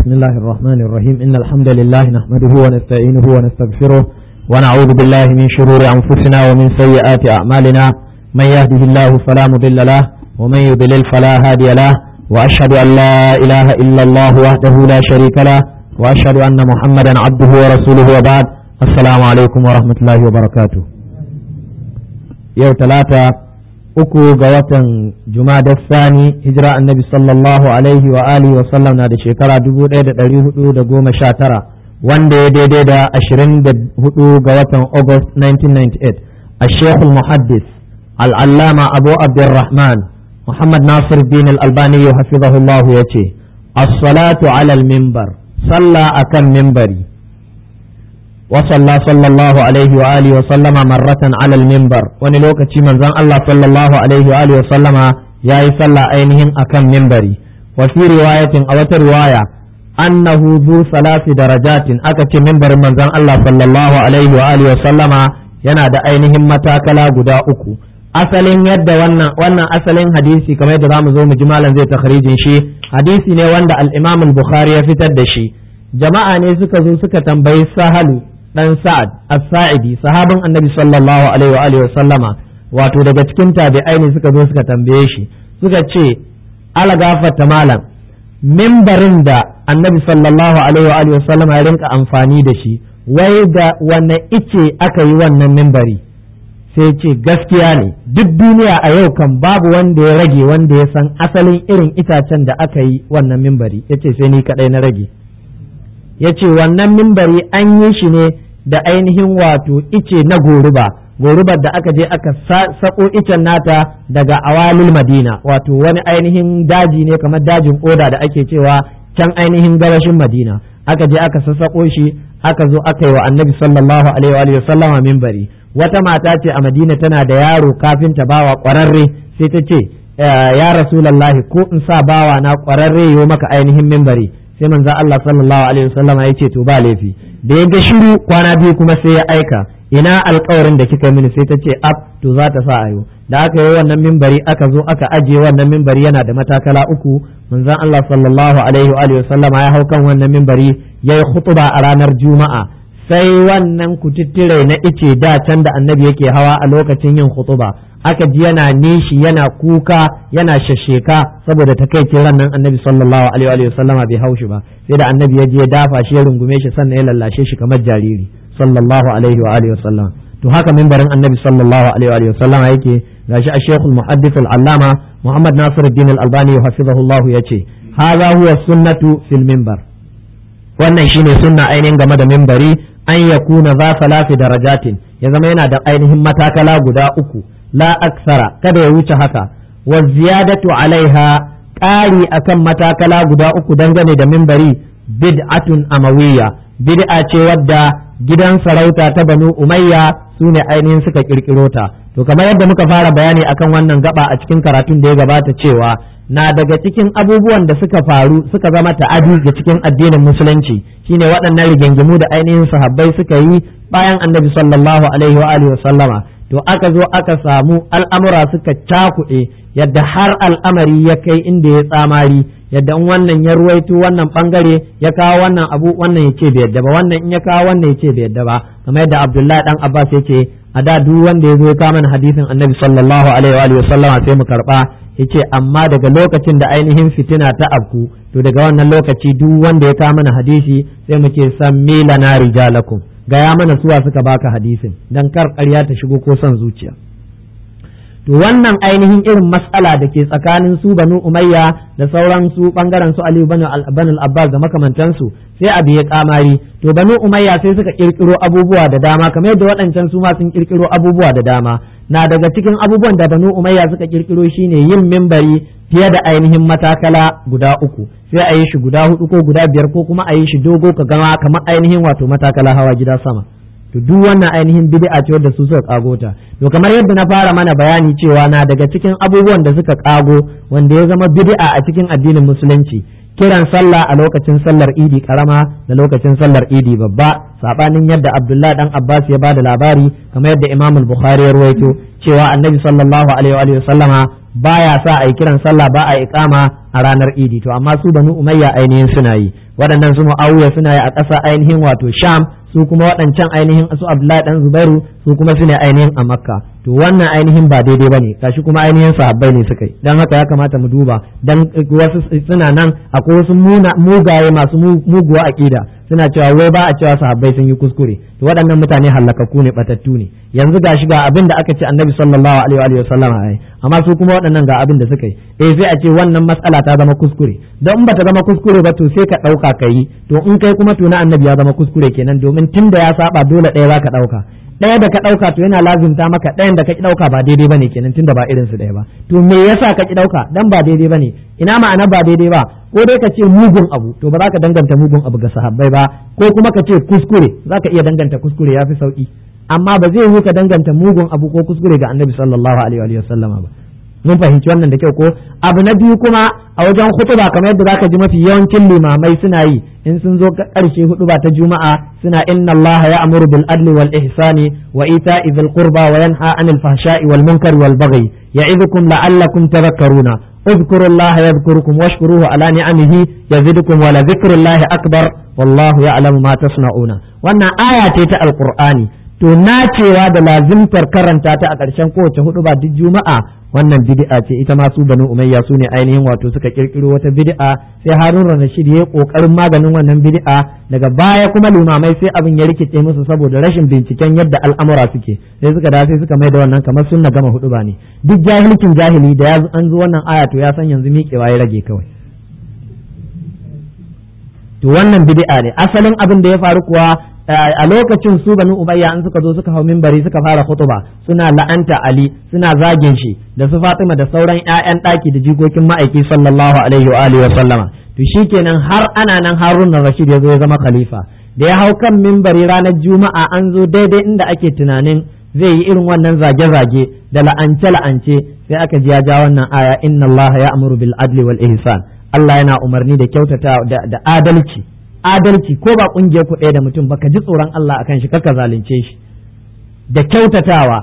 بسم الله الرحمن الرحيم إن الحمد لله نحمده ونستعينه ونستغفره ونعوذ بالله من شرور أنفسنا ومن سيئات أعمالنا من يهده الله فلا مضل له ومن يضلل فلا هادي له وأشهد أن لا إله إلا الله وحده لا شريك له وأشهد أن محمدا عبده ورسوله وبعد السلام عليكم ورحمة الله وبركاته يوم ثلاثة uku ga watan jumada sani hijira annabi sallallahu alaihi wa alihi wa sallam na da shekara dubu ɗaya da ɗari hudu da goma sha tara wanda ya daidai da ashirin da hudu ga watan august 1998 a shekul muhaddis al'allama abu abdurrahman muhammad nasir din al'albani ya hafizahullahu ya ce as-salatu alal mimbar sallah akan mimbari وصلى صلى الله عليه وآله وسلم مرة على المنبر ونلوك من زن الله صلى الله عليه وآله وسلم يا صلى أينهم أكم منبري وفي رواية أو رواية أنه ذو ثلاث درجات أكت منبر من زن الله صلى الله عليه وآله وسلم yana da ainihin matakala guda uku asalin yadda wannan wannan asalin hadisi kamar yadda zamu zo mu ji malam zai takhrijin shi hadisi ne wanda al-Imam al-Bukhari ya fitar da shi jama'a ne suka zo suka tambayi sahalu dan Sa'ad as-Sa'idi sahabin Annabi sallallahu alaihi wa alihi sallama wato daga cikin tabi'ai ne suka zo suka tambaye shi suka ce ala gafarta malam mimbarin da Annabi sallallahu alaihi wa alihi sallama ya rinka amfani da shi wai da wanne ice aka yi wannan mimbari sai ce gaskiya ne duk duniya a yau kan babu wanda ya rage wanda ya san asalin irin itacen da aka yi wannan mimbari yace sai ni kadai na rage ya ce wannan mimbari an yi shi ne da ainihin wato ice na goruba gorubar da aka je aka sako icen nata daga awalil madina wato wani ainihin daji ne kamar dajin oda da ake cewa can ainihin gabashin madina aka je aka sassako shi aka zo aka yi wa annabi sallallahu alaihi wa sallama mimbari wata mata ce a madina tana da yaro kafin ta bawa kwararre sai ta ce ya rasulallahi ko in sa bawa na kwararre yo maka ainihin mimbari sai manzo Allah sallallahu alaihi wasallam ya ce to ba laifi da ya ga shiru kwana biyu kuma sai ya aika ina alkawarin da kika mini sai ta ce ab to za ta sa ayo da aka yi wannan mimbari aka zo aka ajiye wannan mimbari yana da matakala uku manzon Allah sallallahu alaihi wa alihi wasallam ya hau kan wannan mimbari yayi khutba a ranar juma'a sai wannan kututture na ice da can da annabi yake hawa a lokacin yin khutuba aka ji yana nishi yana kuka yana shasheka saboda takaicin ran nan annabi sallallahu alaihi wa sallama bai haushi ba sai da annabi ya je dafa shi ya rungume shi sannan ya lallashe shi kamar jariri sallallahu alaihi wa alihi wasallam to haka mimbarin annabi sallallahu alaihi wa sallama yake gashi a shekul muhaddith al-allama muhammad nasiruddin al-albani hafizahullah yace hadha huwa sunnatu fil minbar wannan shine sunna ainihin game da mimbari an yakuna za salasi darajatin ya zama yana da ainihin matakala guda uku la aksara kada ya wuce haka wa ziyadatu alaiha ƙari akan matakala guda uku dangane da mimbari bid'atun amawiyya bid'a ce wadda gidan sarauta ta banu umayya su ne ainihin suka kirkiro ta to kamar yadda muka fara bayani akan wannan gaba a cikin karatun da ya gabata cewa na daga cikin abubuwan da suka faru suka zama ta'adi ga cikin addinin musulunci shine waɗannan rigingimu da ainihin sahabbai suka yi bayan annabi sallallahu alaihi wa alihi wa sallama to aka zo aka samu al'amura suka cakuɗe yadda har al'amari ya kai inda ya tsamari yadda in wannan ya ruwaito wannan bangare ya kawo wannan abu wannan ya ce bai yadda ba wannan in ya kawo wannan ya ce bai yadda ba kamar yadda abdullahi dan abbas ya ce a da duk wanda ya zo ya kawo mana hadisin annabi sallallahu alaihi wa sallama sai mu karba yace amma daga lokacin da ainihin fitina ta afku to daga wannan lokaci duk wanda ya kawo mana hadisi sai mu ce sammi lana rijalakum gaya mana suwa suka baka hadisin dan kar ƙarya ta shigo ko son zuciya to wannan ainihin irin matsala da ke tsakanin su banu umayya da sauran su bangaren su aliyu banu al-abbas da makamantansu sai abu ya kamari to banu umayya sai suka kirkiro abubuwa da dama kamar yadda waɗancan su ma sun kirkiro abubuwa da dama na daga cikin abubuwan da banu umayya suka kirkiro shine yin mimbari fiye da ainihin matakala guda uku sai a yi shi guda hudu ko guda biyar ko kuma a yi shi dogo ka gama kamar ainihin wato matakala hawa gida sama to duk wannan ainihin bid'a ce wadda su suka kago ta to kamar yadda na fara mana bayani cewa na daga cikin abubuwan da suka kago wanda ya zama bid'a a cikin addinin musulunci kiran sallah a lokacin sallar idi karama da lokacin sallar idi babba sabanin yadda abdullahi dan abbas ya bada labari kamar yadda imam al-bukhari ya ruwaito cewa annabi sallallahu alaihi wa sallama baya sa a yi kiran sallah ba a iqama a a ranar idi to amma su banu umayya ainihin suna yi waɗannan su mu'awiya suna yi a ƙasa ainihin wato sham su kuma waɗancan ainihin su abdullahi dan zubairu su kuma su ne ainihin a makka to wannan ainihin ba daidai bane gashi kuma ainihin sahabbai ne suka yi dan haka ya kamata mu duba dan wasu suna nan akwai wasu mugaye masu muguwa aqida suna cewa wai ba a cewa sahabbai sun yi kuskure to waɗannan mutane hallakakku ne batattu ne yanzu gashi ga abin da aka ce annabi sallallahu alaihi wa sallam ai amma su kuma waɗannan ga abin da suka yi eh sai a ce wannan matsala ta zama kuskure don ba ta zama kuskure ba to sai ka ɗauka ka yi to in kai kuma to na annabi ya zama kuskure kenan domin tunda ya saba dole ɗaya za ka ɗauka ɗaya da ka ɗauka to yana lazimta maka ɗayan da ka ki ɗauka ba daidai bane kenan tunda ba irin su ɗaya ba to me yasa ka ki ɗauka dan ba daidai bane ina ma'ana ba daidai ba ko dai ka ce mugun abu to ba za ka danganta mugun abu ga sahabbai ba ko kuma ka ce kuskure za ka iya danganta kuskure ya fi sauki amma ba zai yi ka danganta mugun abu ko kuskure ga annabi sallallahu alaihi wa sallama ba mun fahimci wannan da kyau ko abu na biyu kuma a wajen hutuba kamar yadda zaka ji mafi yawancin limamai suna yi in sun zo karshe hutuba ta juma'a suna inna Allah ya'muru bil adli wal ihsani wa ita'i dhil qurba wa yanha 'anil fahsha'i wal munkari wal baghi ya'idukum la'allakum tadhakkaruna اذكروا الله يذكركم واشكروه على نعمه يزدكم ولذكر الله أكبر والله يعلم ما تصنعون wannan aya ce ta alqur'ani to nacewa da lazimtar karanta ta a ƙarshen kowace hudu ba duk juma'a wannan bid'a ce ita ma su banu umayya su ne ainihin wato suka kirkiro wata bid'a sai harun rashid ya kokarin maganin wannan bid'a daga baya kuma limamai sai abin ya rikice musu saboda rashin binciken yadda al'amura suke sai suka da sai suka mai da wannan kamar sunna gama hudu ba ne duk jahilcin jahili da ya an zo wannan aya to ya san yanzu miƙewa ya rage kawai to wannan bid'a ne asalin abin da ya faru kuwa a lokacin su banu ubayya an suka zo suka hau minbari suka fara khutba suna la'anta ali suna zagin shi da su fatima da sauran ƴaƴan ɗaki da jikokin ma'aiki sallallahu alaihi wa alihi wa sallama to shikenan har ana nan harun rashid ya zo ya zama khalifa da ya hau kan minbari ranar juma'a an zo daidai inda ake tunanin zai yi irin wannan zage-zage da la'ance-la'ance sai aka ji ya ja wannan aya inna allaha ya'muru bil adli wal ihsan Allah yana umarni da kyautata da adalci adalci ko ba kungiyar ku ɗaya da mutum ba ka ji tsoron Allah akan shi kaka zalunce shi da kyautatawa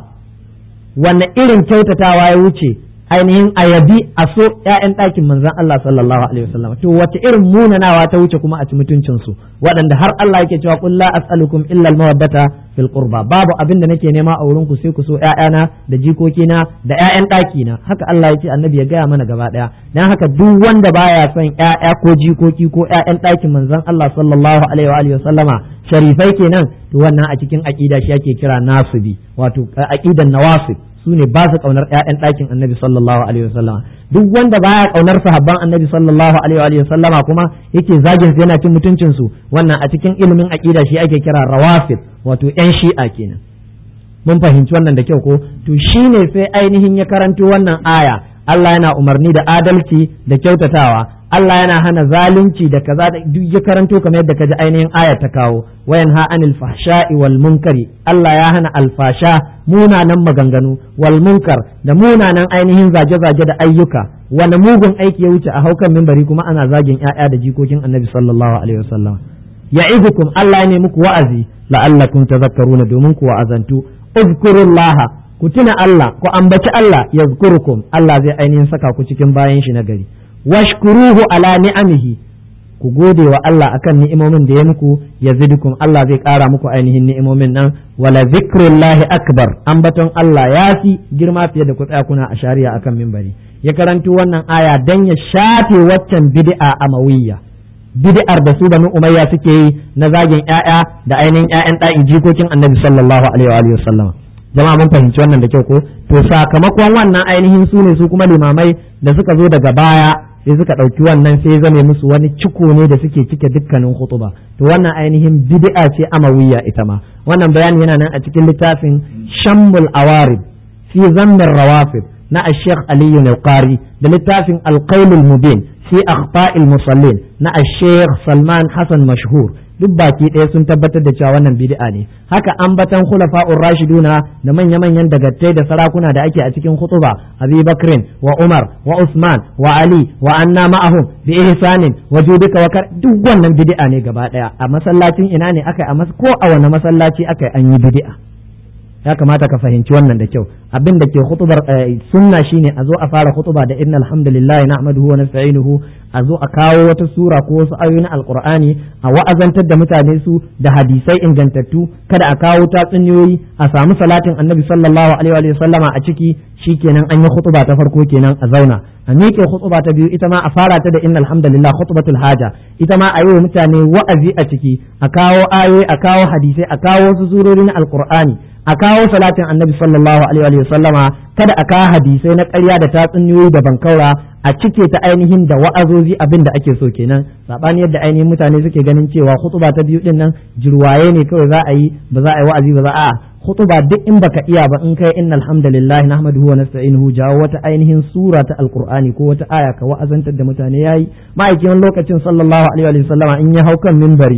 wanne irin kyautatawa ya wuce ainihin ayabi a so ƴaƴan ɗakin manzon Allah sallallahu alaihi wasallam to wace irin munanawa ta wuce kuma a ci mutuncin su waɗanda har Allah yake cewa qul la as'alukum illa al-mawaddata fil qurba babu abin da nake nema a wurin ku sai ku so ƴaƴana da jikokina da ƴaƴan ɗakina haka Allah ya ce annabi ya gaya mana gaba ɗaya dan haka duk wanda baya son ƴaƴa ko jikoki ko ƴaƴan ɗakin manzon Allah sallallahu alaihi wa alihi wasallama sharifai kenan to wannan a cikin aqida shi ake kira nasibi wato aqidan nawasib su ne ba su kaunar ƴaƴan ɗakin annabi sallallahu alaihi wasallama duk wanda baya kaunar sahabban annabi sallallahu alaihi wasallama kuma yake zagin su yana cin mutuncin su wannan a cikin ilimin aqida shi ake kira rawafid wato ƴan shi'a kenan mun fahimci wannan da kyau ko to shine sai ainihin ya karanto wannan aya Allah yana umarni da adalci da kyautatawa Allah yana hana zalunci da kaza da duk ya karanto kamar yadda kaji ainihin aya ta kawo wayan ha anil fahsha'i wal munkari Allah ya hana alfasha munanan maganganu wal munkar da munanan ainihin zage-zage da ayyuka wani mugun aiki ya wuce a haukan mimbari kuma ana zagin ƴaƴa da jikokin Annabi sallallahu alaihi wasallam ya'idukum Allah ya nemi ku wa'azi la'allakum tadhakkaruna domin ku wa'azantu uzkurullaha ku tuna Allah ku ambaci Allah yazkurukum Allah zai ainihin saka ku cikin bayan shi na gari washkuruhu ala ni'amihi ku gode wa Allah akan ni'imomin da ya muku yazidukum Allah zai ƙara muku ainihin ni'imomin nan wala zikrullahi akbar ambaton Allah ya fi girma fiye da ku tsaya kuna a shari'a akan mimbari ya karanto wannan aya dan ya shafe waccan bid'a amawiyya bid'ar da su banu umayya suke yi na zagin ƴaƴa da ainihin ƴaƴan ɗa'in jikokin annabi sallallahu alaihi wa sallam jama'a mun fahimci wannan da kyau ko to sakamakon wannan ainihin su ne su kuma limamai da suka zo daga baya sai suka ɗauki wannan sai zame musu wani ciko ne da suke cike dukkanin khutuba to wannan ainihin bid'a ce amawiyya ita ma wannan bayani yana nan a cikin littafin shammul awarib fi zammin rawafid na ash-shaykh Ali al-Qari da littafin al-qailul mubin fi akhta'il musallin na ash-shaykh Salman Hassan mashhur duk baki ɗaya sun tabbatar da cewa wannan bid'a ne haka ambatan khulafa'ur rashiduna da manya-manyan dagattai da sarakuna da ake a cikin khutuba Abi Bakrin wa Umar wa Usman wa Ali wa anna ma'ahum bi ihsanin wa judika wa duk wannan bid'a ne gaba ɗaya a masallacin ina ne aka a ko a wani masallaci aka an yi bid'a ya kamata ka fahimci wannan da kyau abin da ke khutubar sunna shine a zo a fara khutuba da inna alhamdulillah nahmaduhu wa nasta'inuhu a zo a kawo wata sura ko wasu ayoyin alqur'ani a wa'azantar da mutane su da hadisai ingantattu kada a kawo tatsuniyoyi a samu salatin annabi sallallahu alaihi wa sallama a ciki shikenan an yi khutuba ta farko kenan a zauna a miƙe khutuba ta biyu ita ma a fara ta da inna alhamdulillah khutbatul haja ita ma a yi wa mutane wa'azi a ciki a kawo ayoyi a kawo hadisai a kawo wasu surori na alqur'ani a kawo salatin annabi sallallahu alaihi wa sallama kada a kawo hadisai na ƙarya da tatsuniyoyi da bankaura a cike ta ainihin da wa'azozi abin da ake so kenan sabani yadda ainihin mutane suke ganin cewa khutuba ta biyu din nan jirwaye ne kawai za a yi ba za a yi wa'azi ba za a khutuba duk in baka iya ba in kai innal hamdalillah nahmaduhu wa nasta'inuhu jawo wata ainihin sura ta alqur'ani ko wata aya ka wa'azantar da mutane yayi ma'aikin lokacin sallallahu alaihi wa sallama in ya hau kan minbari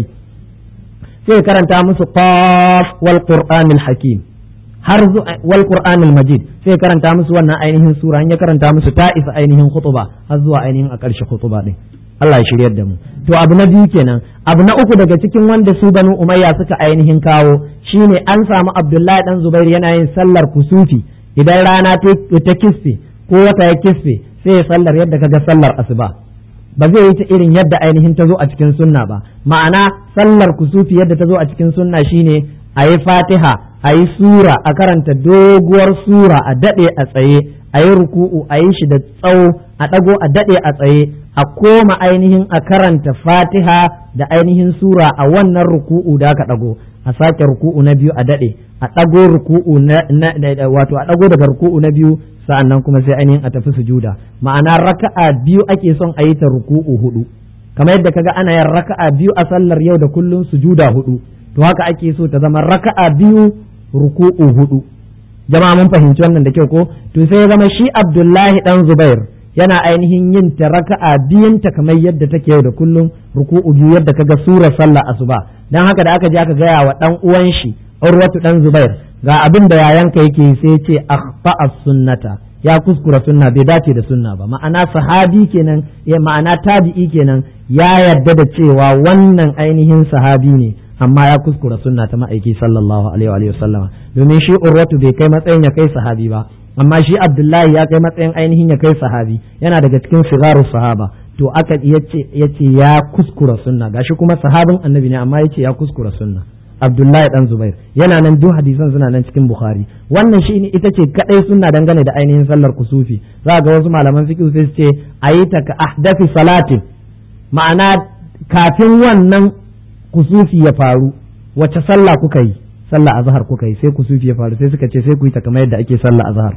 sai karanta musu qaf wal qur'anil hakim har wal qur'anil majid sai karanta musu wannan ainihin sura in ya karanta musu ta isa ainihin khutuba har zuwa ainihin a ƙarshe khutuba din Allah ya shiryar da mu to abu na biyu kenan abu na uku daga cikin wanda su banu umayya suka ainihin kawo shine an samu abdullahi dan zubair yana yin sallar kusufi idan rana ta kisfe ko wata ya kisfe sai ya sallar yadda kaga sallar asuba ba zai yi ta irin yadda ainihin ta zo a cikin sunna ba ma'ana sallar kusufi yadda ta zo a cikin sunna shine a yi fatiha a yi sura a karanta doguwar sura a daɗe a tsaye a yi ruku'u a yi shi da tsawo a ɗago a daɗe a tsaye a koma ainihin a karanta fatiha da ainihin sura a wannan ruku'u da aka ɗago a sake ruku'u na biyu a daɗe a ɗago ruku'u na wato a ɗago daga ruku'u na biyu sa'annan kuma sai ainihin a tafi sujuda ma'ana raka'a biyu ake son a yi ta ruku'u hudu kamar yadda kaga ana yin raka'a biyu a sallar yau da kullum sujuda hudu to haka ake so ta zama raka'a biyu ruku'u hudu jama'a mun fahimci wannan da kyau ko to sai ya zama shi Abdullahi dan Zubair yana ainihin yin ta raka'a biyun ta kamar yadda take yau da kullum ruku'u biyu yadda kaga surar sallah asuba dan haka da aka je aka gaya wa dan uwan shi Urwatu dan Zubair ga abin da yayanka yake sai ya ce akhfa sunnata ya kuskura sunna bai dace da sunna ba ma'ana sahabi kenan ya ma'ana tabi'i kenan ya yarda da cewa wannan ainihin sahabi ne amma ya kuskura sunna ta ma'aiki sallallahu alaihi wa sallama domin shi urwatu bai kai matsayin ya kai sahabi ba amma shi abdullahi ya kai matsayin ainihin ya kai sahabi yana daga cikin sigaru sahaba to aka yace yace ya kuskura sunna gashi kuma sahabin annabi ne amma yace ya kuskura sunna abdullahi dan zubair yana nan duk hadisan suna nan cikin bukhari wannan shi ne ita ce kadai sunna dangane da ainihin sallar kusufi za ga wasu malaman fiqh sai su ce ayi ta ka ahdafi salatin ma'ana kafin wannan kusufi ya faru wace sallah kuka yi sallah azhar kuka yi sai kusufi ya faru sai suka ce sai ku yi ta kamar yadda ake sallah azhar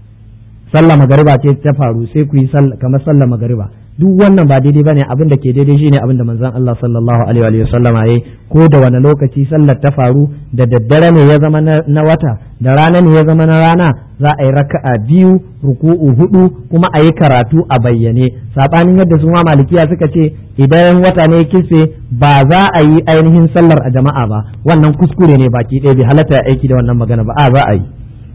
sallah magariba ce ta faru sai ku yi kamar sallah magariba duk wannan ba daidai bane abin da ke daidai shine abin da manzon Allah sallallahu alaihi wa sallama yayi ko da wani lokaci sallar ta faru da daddare ne ya zama na wata da rana ne ya zama na rana za a yi raka'a biyu ruku'u hudu kuma a yi karatu a bayyane sabanin yadda su ma malikiya suka ce idan wata ne kisfe ba za a yi ainihin sallar a jama'a ba wannan kuskure ne baki ɗaya bai halatta aiki da wannan magana ba a za a yi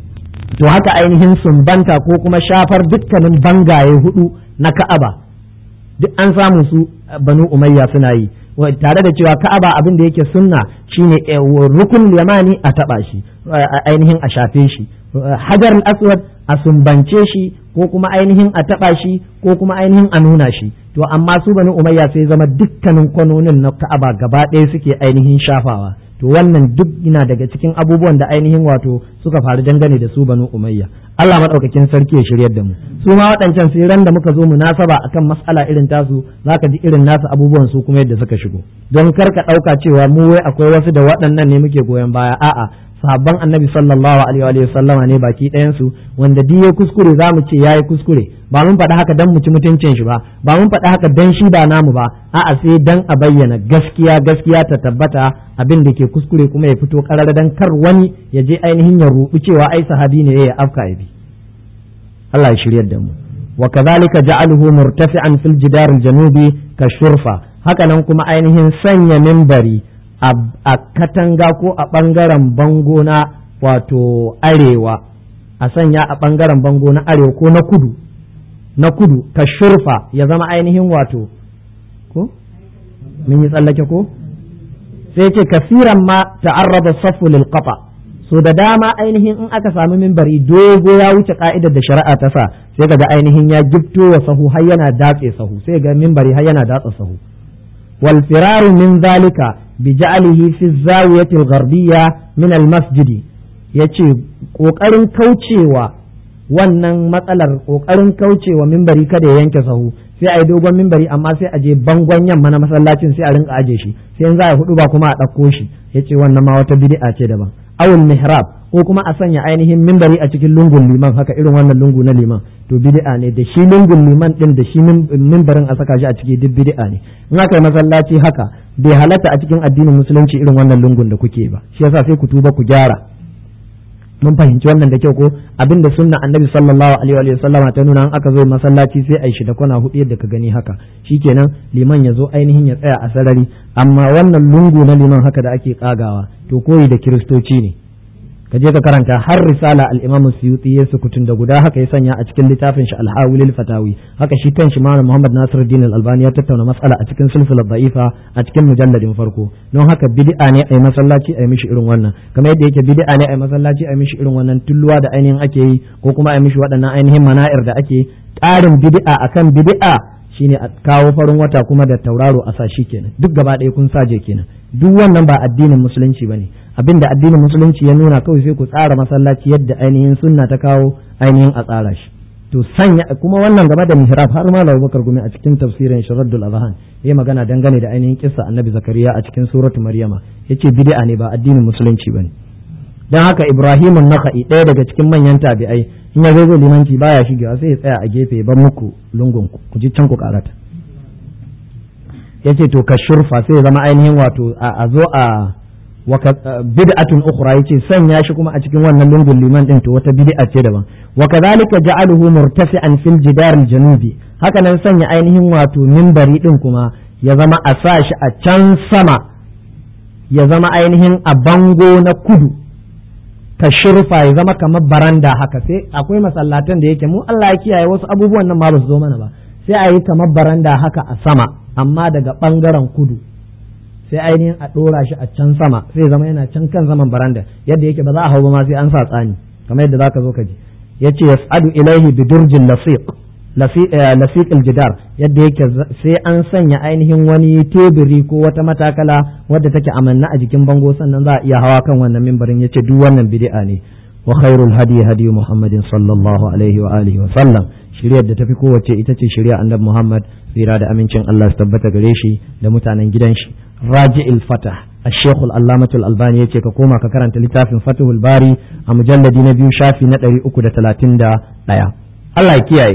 to haka ainihin sumbanta ko kuma shafar dukkanin bangaye hudu na ka'aba duk an samu su banu umayya suna yi tare da cewa ka'aba abin da yake sunna shine rukun yamani a taba shi ainihin a shafe shi hajar aswad a sumbance shi ko kuma ainihin a taba shi ko kuma ainihin a nuna shi to amma su banu umayya sai zama dukkanin kwanonin na ka'aba gaba ɗaya suke ainihin shafawa to wannan duk yana daga cikin abubuwan da ainihin wato suka faru dangane da su banu umayya Allah madaukakin sarki ya shiryar da mu su ma waɗancan sai ran da muka zo munasaba akan mas'ala irin tasu zaka ji irin nasu abubuwan su kuma yadda suka shigo don kar ka ɗauka cewa mu wai akwai wasu da waɗannan ne muke goyon baya a'a sahabban annabi sallallahu alaihi wa sallama ne baki ɗayan su wanda duk ya kuskure za mu ce yayi kuskure ba mun faɗi haka dan mu ci mutuncin shi ba ba mun faɗi haka dan shi ba namu ba a'a sai dan a bayyana gaskiya gaskiya ta tabbata abin da ke kuskure kuma ya fito karar dan kar wani ya je ainihin ya rubu cewa ai sahabi ne ya afka ya bi Allah ya shiryar da mu wa kadhalika ja'aluhu murtafi'an fil jidar al-janubi ka shurfa haka nan kuma ainihin sanya minbari a katanga ko a ɓangaren bango na wato arewa a sanya a ɓangaren bango na arewa ko na kudu na kudu ka shurfa ya zama ainihin wato ko mun yi tsallake ko sai ce kasiran ma ta'arrada safu lil qata so da dama ainihin in aka sami mimbari dogo ya wuce ka'idar da shari'a ta sa sai ga ainihin ya gifto wa sahu har yana datse sahu sai ga mimbari har yana datsa sahu wal firaru min zalika bi ja'alihi fi zawiyati al-gharbiyya min al-masjid yace kokarin kaucewa wannan matsalar kokarin kaucewa mimbari kada ya yanke sahu sai a yi dogon mimbari amma sai a je bangon yamma na masallacin sai a rinka aje shi sai in za a hudu ba kuma a ɗauko shi yace wannan ma wata bid'a ce daban awul mihrab ko kuma a sanya ainihin mimbari a cikin lungun liman haka irin wannan lungu na liman to bid'a ne da shi lungun liman din da shi mimbarin a saka shi a ciki duk bid'a ne in aka yi masallaci haka bai halatta a cikin addinin musulunci irin wannan lungun da kuke ba shi yasa sai ku tuba ku gyara mun fahimci wannan da kyau ko abinda sunna annabi sallallahu alaihi wa sallama ta nuna an aka zo masallaci sai a yi shi da kwana hudu yadda ka gani haka shikenan liman ya zo ainihin ya tsaya a sarari amma wannan lungu na liman haka da ake kagawa to koyi da kiristoci ne ka je ka karanta har risala al-Imam Suyuti ya sukutun da guda haka ya sanya a cikin littafin shi al-Hawilil Fatawi haka shi kanshi Malam Muhammad Nasiruddin al-Albani ya tattauna mas'ala a cikin silsilar da'ifa a cikin mujalladin farko don haka bid'a ne ai masallaci ai mishi irin wannan kamar yadda yake bid'a ne ai masallaci ai mishi irin wannan tulluwa da ainihin ake yi ko kuma ai mishi waɗannan ainihin mana'ir da ake ƙarin bid'a akan bid'a shine a kawo farin wata kuma da tauraro a sa shi kenan duk gaba ɗaya kun saje kenan duk wannan ba addinin musulunci bane abinda addinin musulunci ya nuna kawai sai ku tsara masallaci yadda ainihin sunna ta kawo ainihin a tsara shi to sanya kuma wannan game da mihrab har ma Bakar gumi a cikin tafsirin Sharaddul Azhan yayi magana dangane da ainihin kissa Annabi Zakariya a cikin suratu Maryama yace bid'a ne ba addinin musulunci bane dan haka Ibrahim an-Nakhai ɗaya daga cikin manyan tabi'ai in ya zo zai limanci baya shigewa sai ya tsaya a gefe ya bar muku lungun ku ku ji can ku karata yace to ka shurfa sai ya zama ainihin wato a zo a bid'atun ukhra yace sanya shi kuma a cikin wannan lungun liman din to wata bid'a ce daban wa kadhalika ja'aluhu murtafi'an fil jidar al-janubi haka nan sanya ainihin wato minbari din kuma ya zama a sa shi a can sama ya zama ainihin a bango na kudu ka shurfa ya zama kamar baranda haka sai akwai masallatan da yake mu Allah ya kiyaye wasu abubuwan nan ma ba su zo mana ba sai a yi kamar baranda haka a sama amma daga bangaren kudu sai ainihin a ɗora shi a can sama sai zama yana can kan zaman baranda yadda yake ba za a hau ba ma sai an sa tsani kamar yadda zaka zo ka ji yace yas'adu ilaihi bi durjin lasiq lasiq aljidar yadda yake sai an sanya ainihin wani teburi ko wata matakala wadda take amanna a jikin bango sannan za a iya hawa kan wannan mimbarin yace duk wannan bid'a ne wa khairul hadi hadi muhammadin sallallahu alaihi wa alihi wa sallam shiriyar da tafi kowace ita ce shirya annabi muhammad tsira da amincin Allah su tabbata gare shi da mutanen gidan shi راجع الفتح الشيخ العلامة الألباني يتي كوما ككرنت لتاف فتح الباري مجلد نبي شافي ندري أكو تلاتين دا ليا الله يكياي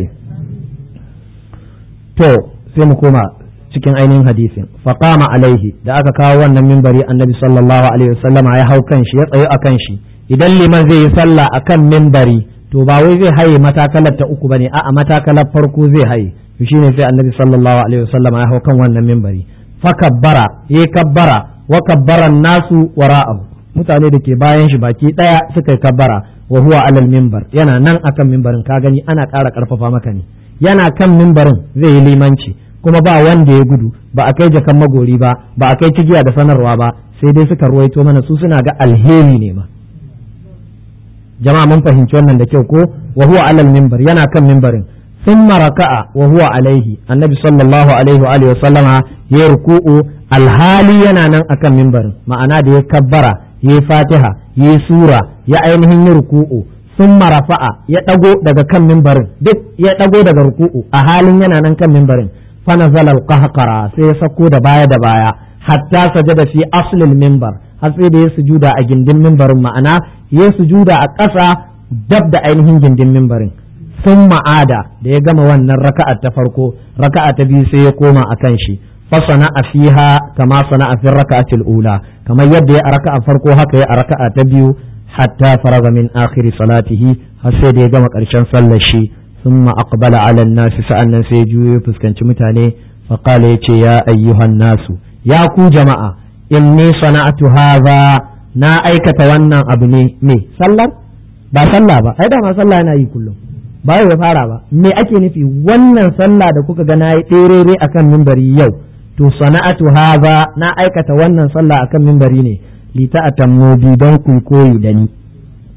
تو سيمو كوما cikin ainihin hadisin faqama alaihi da aka kawo wannan mimbari annabi sallallahu alaihi wasallama ya hau kan shi ya tsayo akan shi idan liman zai yi sallah akan mimbari to ba wai zai haye matakalar ta uku bane a'a matakalar farko zai haye to shine sai annabi sallallahu alaihi wasallama ya hau kan wannan mimbari fakabbara ya kabbara wa kabbaran nasu wara'ahu mutane da ke bayan shi baki daya suka yi kabbara wa huwa alal mimbar yana nan akan mimbarin ka gani ana ƙara ƙarfafa maka ne yana kan mimbarin zai yi limanci kuma ba wanda ya gudu ba a kai jakan magori ba ba a kai cigiya da sanarwa ba sai dai suka ruwaito mana su suna ga alheri ne ma jama'a mun fahimci wannan da kyau ko wa huwa alal mimbar yana kan mimbarin ثم ركع وهو عليه النبي صلى الله عليه وآله وسلم يركوع الحالي yana nan akan mimbarin ma'ana da ya kabbara ya fatiha ya sura ya ainihin yi ruku'u sun rafa'a ya ɗago daga kan mimbarin duk ya ɗago daga ruku'u a halin yana nan kan mimbarin fanazal alqahqara sai ya sako da baya da baya hatta sajada fi aslil mimbar har sai da ya sujuda a gindin mimbarin ma'ana ya sujuda a ƙasa dab da ainihin gindin mimbarin sun ma'ada da ya gama wannan raka'a ta farko raka'a ta biyu sai ya koma a kan shi fasana a fiha kama sana a fi raka'atil ula kamar yadda ya a raka'a farko haka ya a raka'a ta biyu hatta faraga min akhiri salatihi har sai da ya gama karshen sallar shi thumma aqbala ala nasi sa'annan sai ya juyo fuskanci mutane fa qala yace ya ayyuhan nasu ya ku jama'a inni sana'atu hadha na aikata wannan abu ne me sallar ba sallah ba ai da ma sallah yana yi kullum ba ya fara ba me ake nufi wannan sallah da kuka ga na yi ɗerere akan mimbari yau to sana'atu haza na aikata wannan sallah akan mimbari ne li ta'atammu bi don ku koyi da ni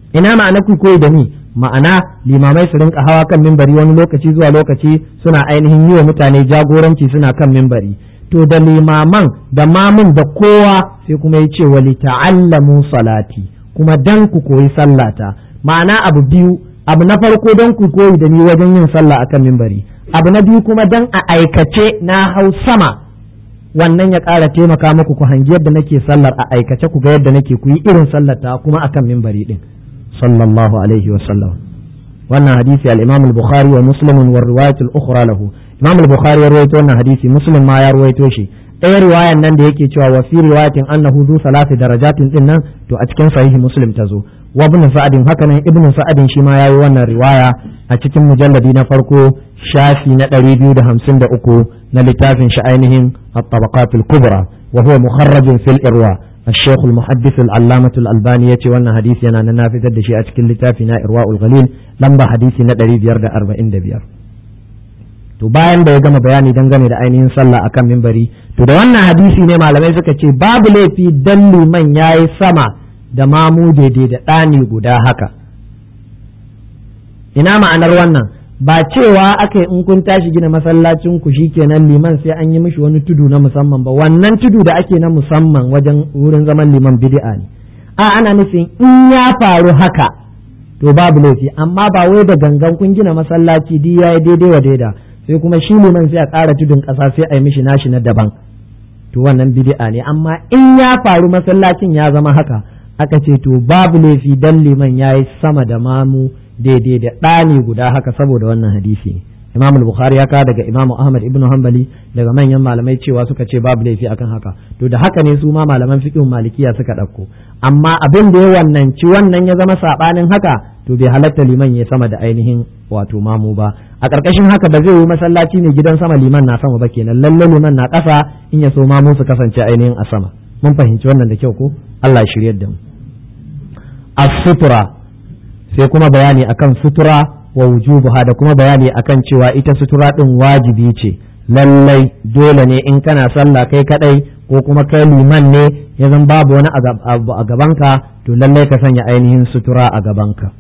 ina ma'ana ku koyi da ni ma'ana limamai su rinka hawa kan mimbari wani lokaci zuwa lokaci suna ainihin yi wa mutane jagoranci suna kan mimbari to da limaman da mamun da kowa sai kuma ya ce wali ta'allamu salati kuma dan ku koyi sallata ma'ana abu biyu abu na farko dan ku koyi da ni wajen yin sallah akan mimbari abu na biyu kuma dan a aikace na hau sama wannan ya ƙara taimaka muku ku hangi yadda nake sallar a aikace ku ga yadda nake ku yi irin sallata kuma akan mimbari din sallallahu alaihi wa sallam wannan hadisi al-Imam al-Bukhari wa Muslim wa riwayat al-ukhra lahu Imam al-Bukhari ya rawaito wannan hadisi Muslim ma ya rawaito shi ɗaya riwayan nan da yake cewa wa fi riwayatin annahu zu salati darajatin din nan to a cikin sahihi Muslim ta zo wa ibn Sa'adin haka nan ibn Sa'adin shi ma yayi wannan riwaya a cikin mujalladi na farko shafi na 253 na littafin shi ainihin at-tabaqat al-kubra wa huwa mukharraj fil irwa الشيخ المحدث العلامة الألباني يتي وانا حديث ينا نافذ الدشي أتكل لتافنا إرواء الغليل لما حديثي ندري بيار دا أربعين دا بيار to bayan da ya gama bayani dangane da ainihin sallah akan mimbari to da wannan hadisi ne malamai suka ce babu laifi dan liman yayi sama da mamu daidai da ɗani guda haka ina ma'anar wannan ba cewa aka in kun tashi gina masallacin ku kenan liman sai an yi mishi wani tudu na musamman ba wannan tudu da ake na musamman wajen wurin zaman liman bid'a ne a ana nufin in ya faru haka to babu laifi amma ba wai da gangan kun gina masallaci duk yayi daidai wa daida sai kuma shi liman sai a ƙara tudun ƙasa sai a yi mishi nashi na daban to wannan bid'a ne amma in ya faru masallacin ya zama haka aka ce to babu laifi dan liman yayi sama da mamu daidai da ɗani guda haka saboda wannan hadisi ne imam al-bukhari ya kawo daga imam ahmad ibn hanbali daga manyan malamai cewa suka ce babu laifi akan haka to da haka ne su ma malaman fiqh malikiya suka ɗauko amma abin da ya wannan ci wannan ya zama sabanin haka to bai halatta liman ya sama da ainihin wato mamu ba a ƙarƙashin haka ba zai yi masallaci ne gidan sama liman na sama ba kenan lalle liman na ƙasa in ya so mamu su kasance ainihin a sama mun fahimci wannan da kyau ko Allah ya shiryar da mu as-sutra sai kuma bayani akan sutura wa wujubuha da kuma bayani akan cewa ita sutura din wajibi ce lallai dole ne in kana sallah kai kadai ko kuma kai liman ne ya zan babu wani abu a gabanka to lallai ka sanya ainihin sutura a gabanka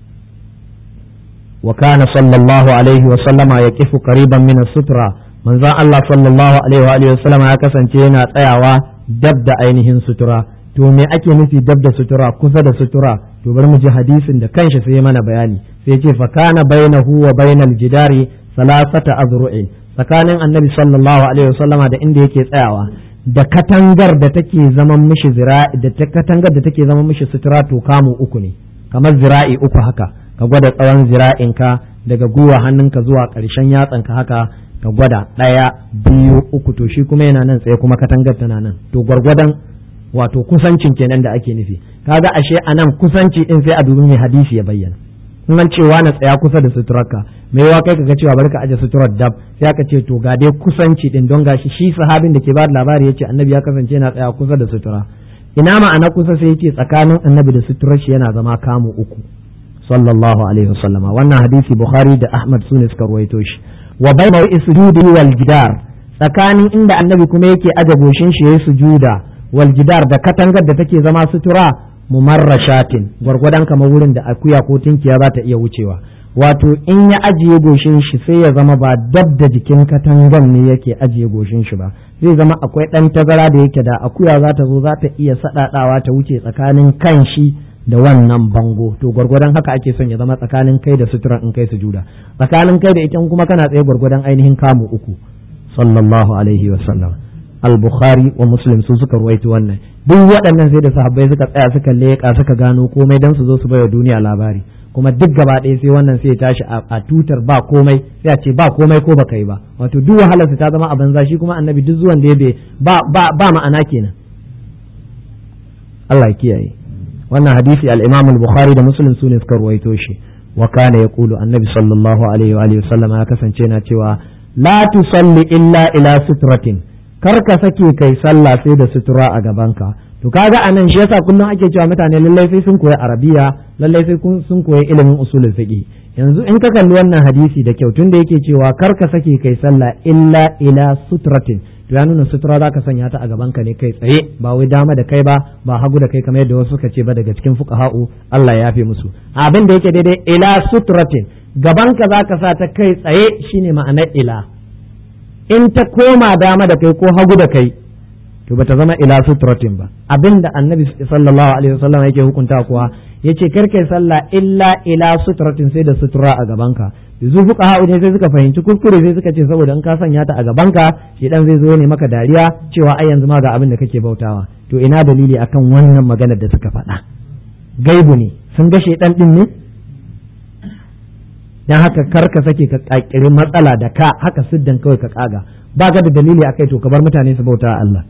wa kana sallallahu alaihi wa sallama yaqifu qariban min sutura manzon Allah sallallahu alaihi wa sallama ya kasance yana tsayawa dab da ainihin sutura to me ake nufi dab da sutura kusa da sutura to bari mu ji hadisin da kanshi sai mana bayani sai ce fa kana bainahu wa bainal jidari salasata azru'in tsakanin annabi sallallahu alaihi wasallama da inda yake tsayawa da katangar da take zaman mishi zira'i da ta katangar da take zaman mishi sutura to kamu uku ne kamar zira'i uku haka ka gwada tsawon zira'inka daga gwiwa hannunka zuwa ƙarshen yatsanka haka ka gwada ɗaya biyu uku to shi kuma yana nan tsaye kuma katangar tana nan to gwargwadon wato kusancin kenan da ake nufi kaga ashe anan kusanci din sai a dubi mai hadisi ya bayyana in an cewa na tsaya kusa da suturarka mai yawa kai kaga cewa bari ka aje suturar dab sai aka ce to ga dai kusanci din don gashi shi sahabin da ke ba da labari yace annabi ya kasance yana tsaya kusa da sutura ina ma'ana kusa sai yace tsakanin annabi da suturar shi yana zama kamu uku sallallahu alaihi wasallama wannan hadisi bukhari da ahmad sune suka ruwaito shi wa bainahu isjudi wal jidar tsakanin inda annabi kuma yake aje goshin shi yayi sujuda wal jidar da katangar da take zama sutura mumarrashatin gwargwadon kamar wurin da akuya ko tinkiya za ta iya wucewa wato in ya ajiye goshin shi sai ya zama ba dab da jikin katangan ne yake ajiye goshin shi ba zai zama akwai ɗan tazara da yake da akuya za ta zo za ta iya saɗaɗawa ta wuce tsakanin kan shi da wannan bango to gwargwadon haka ake son ya zama tsakanin kai da sutura in kai sujuda tsakanin kai da ita kuma kana tsaye gwargwadon ainihin kamu uku sallallahu alaihi wa sallam al-bukhari wa muslim su suka ruwaito wannan duk waɗannan sai da sahabbai suka tsaya suka leƙa suka gano komai dan su zo su baiwa duniya labari kuma duk gaba ɗaya sai wannan sai ya tashi a tutar ba komai sai a ce ba komai ko baka yi ba wato duk wahalarsa ta zama a banza shi kuma annabi duk zuwan da ya ba ba ba ma'ana kenan Allah ya kiyaye wannan hadisi al-Imam al-Bukhari da Muslim su ne suka ruwaito shi wa kana yaqulu annabi sallallahu alaihi wa alihi wasallam ya kasance na cewa la tusalli illa ila sutratin kar ka sake kai sallah sai da sutura a gabanka to kaga anan shi yasa kullum ake cewa mutane lallai sai sun koyi arabiya lallai sai sun koyi ilimin usulul fiqh yanzu in ka kalli wannan hadisi da kyau tunda yake cewa kar ka sake kai sallah illa ila sutratin to ya nuna sutura za ka sanya ta a gaban ka ne kai tsaye ba wai dama da kai ba ba hagu da kai kamar yadda wasu suka ce ba daga cikin fuqaha'u Allah ya yafe musu abin da yake daidai ila sutratin gaban ka za ka sa ta kai tsaye shine ma'anar ila in ta koma dama da kai ko hagu da kai to bata zama ila sutratin ba abinda annabi sallallahu alaihi wasallam yake hukunta kuwa yace kar kai sallah illa ila sutratin sai da sutura a gabanka yanzu fuka ha'u ne sai suka fahimci kuskure sai suka ce saboda in ka sanya ta a gabanka shedan zai zo ne maka dariya cewa ai yanzu ma ga abin da kake bautawa to ina dalili akan wannan maganar da suka faɗa gaibu ne sun ga shedan din ne dan haka kar ka sake ka kakiri matsala da ka haka siddan kawai ka kaga ba ka da dalili akai to ka bar mutane su bauta Allah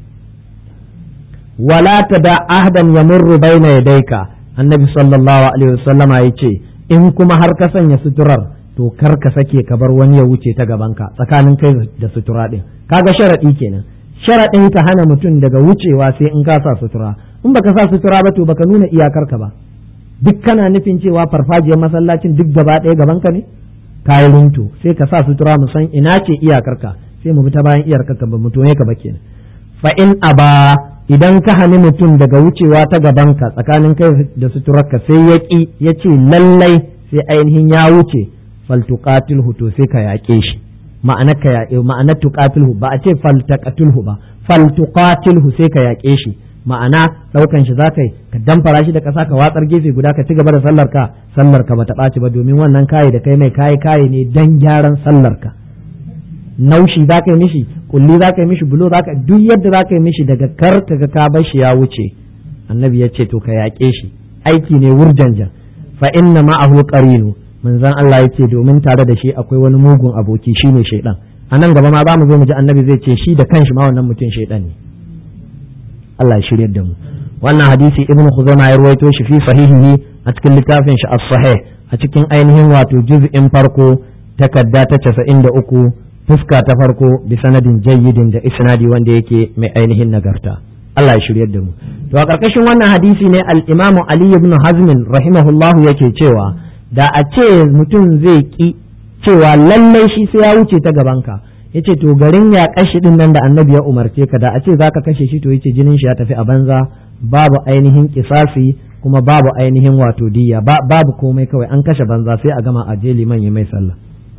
wala tada ahdan yamurru baina yadayka annabi sallallahu alaihi wasallama yace in kuma har ka sanya suturar to kar ka sake ka bar wani ya wuce ta gabanka tsakanin kai da sutura din kaga sharadi kenan sharadin ka hana mutum daga wucewa sai in ka sa sutura in baka sa sutura ba to baka nuna iyakar ka ba duk kana nufin cewa farfajiyar masallacin duk gaba ɗaya gabanka ne kayi runtu sai ka sa sutura mu san ina ce iyakar ka sai mu bi ta bayan iyakar ka ba mu tone ka ba kenan fa in aba idan ka hani mutum daga wucewa ta gabanka tsakanin kai da suturarka sai ya ƙi ya ce lallai sai ainihin ya wuce faltuqatilhu to sai ka yaƙe shi ma'ana ka yaƙe ma'ana tuqatilhu ba a ce faltaqatilhu ba faltuqatilhu sai ka yaƙe shi ma'ana ɗaukan shi zaka yi ka damfara shi da ƙasa ka watsar gefe guda ka ci gaba da sallar ka sallar ka bata ɓaci ba domin wannan kayi da kai mai kayi kayi ne dan gyaran sallar ka naushi za ka yi mishi kulli za ka yi mishi bulo za ka duk yadda za ka yi mishi daga kar ka ga ka bar shi ya wuce annabi ya ce to ka yaƙe shi aiki ne wurjanjan fa inna ma'ahu qarinu manzon Allah ya ce domin tare da shi akwai wani mugun aboki shine shaidan a nan gaba ma za mu zo mu ji annabi zai ce shi da kanshi ma wannan mutum shaidan ne Allah ya shiryar da mu wannan hadisi ibnu khuzaimah ya ruwaito shi fi sahihihi a cikin littafin shi as-sahih a cikin ainihin wato juz'in farko takarda ta 93 fuska ta farko bi sanadin jayyidin da isnadi wanda yake mai ainihin nagarta Allah ya shiryar da mu to a karkashin wannan hadisi ne al-Imam Ali ibn Hazm rahimahullahu yake cewa da a ce mutum zai ki cewa lallai shi sai ya wuce ta gabanka yace to garin ya kashi din nan da annabi ya umarce ka da a ce zaka kashe shi to yace jinin shi ya tafi a banza babu ainihin kisasi kuma babu ainihin wato diya babu komai kawai an kashe banza sai a gama a je liman ya mai sallah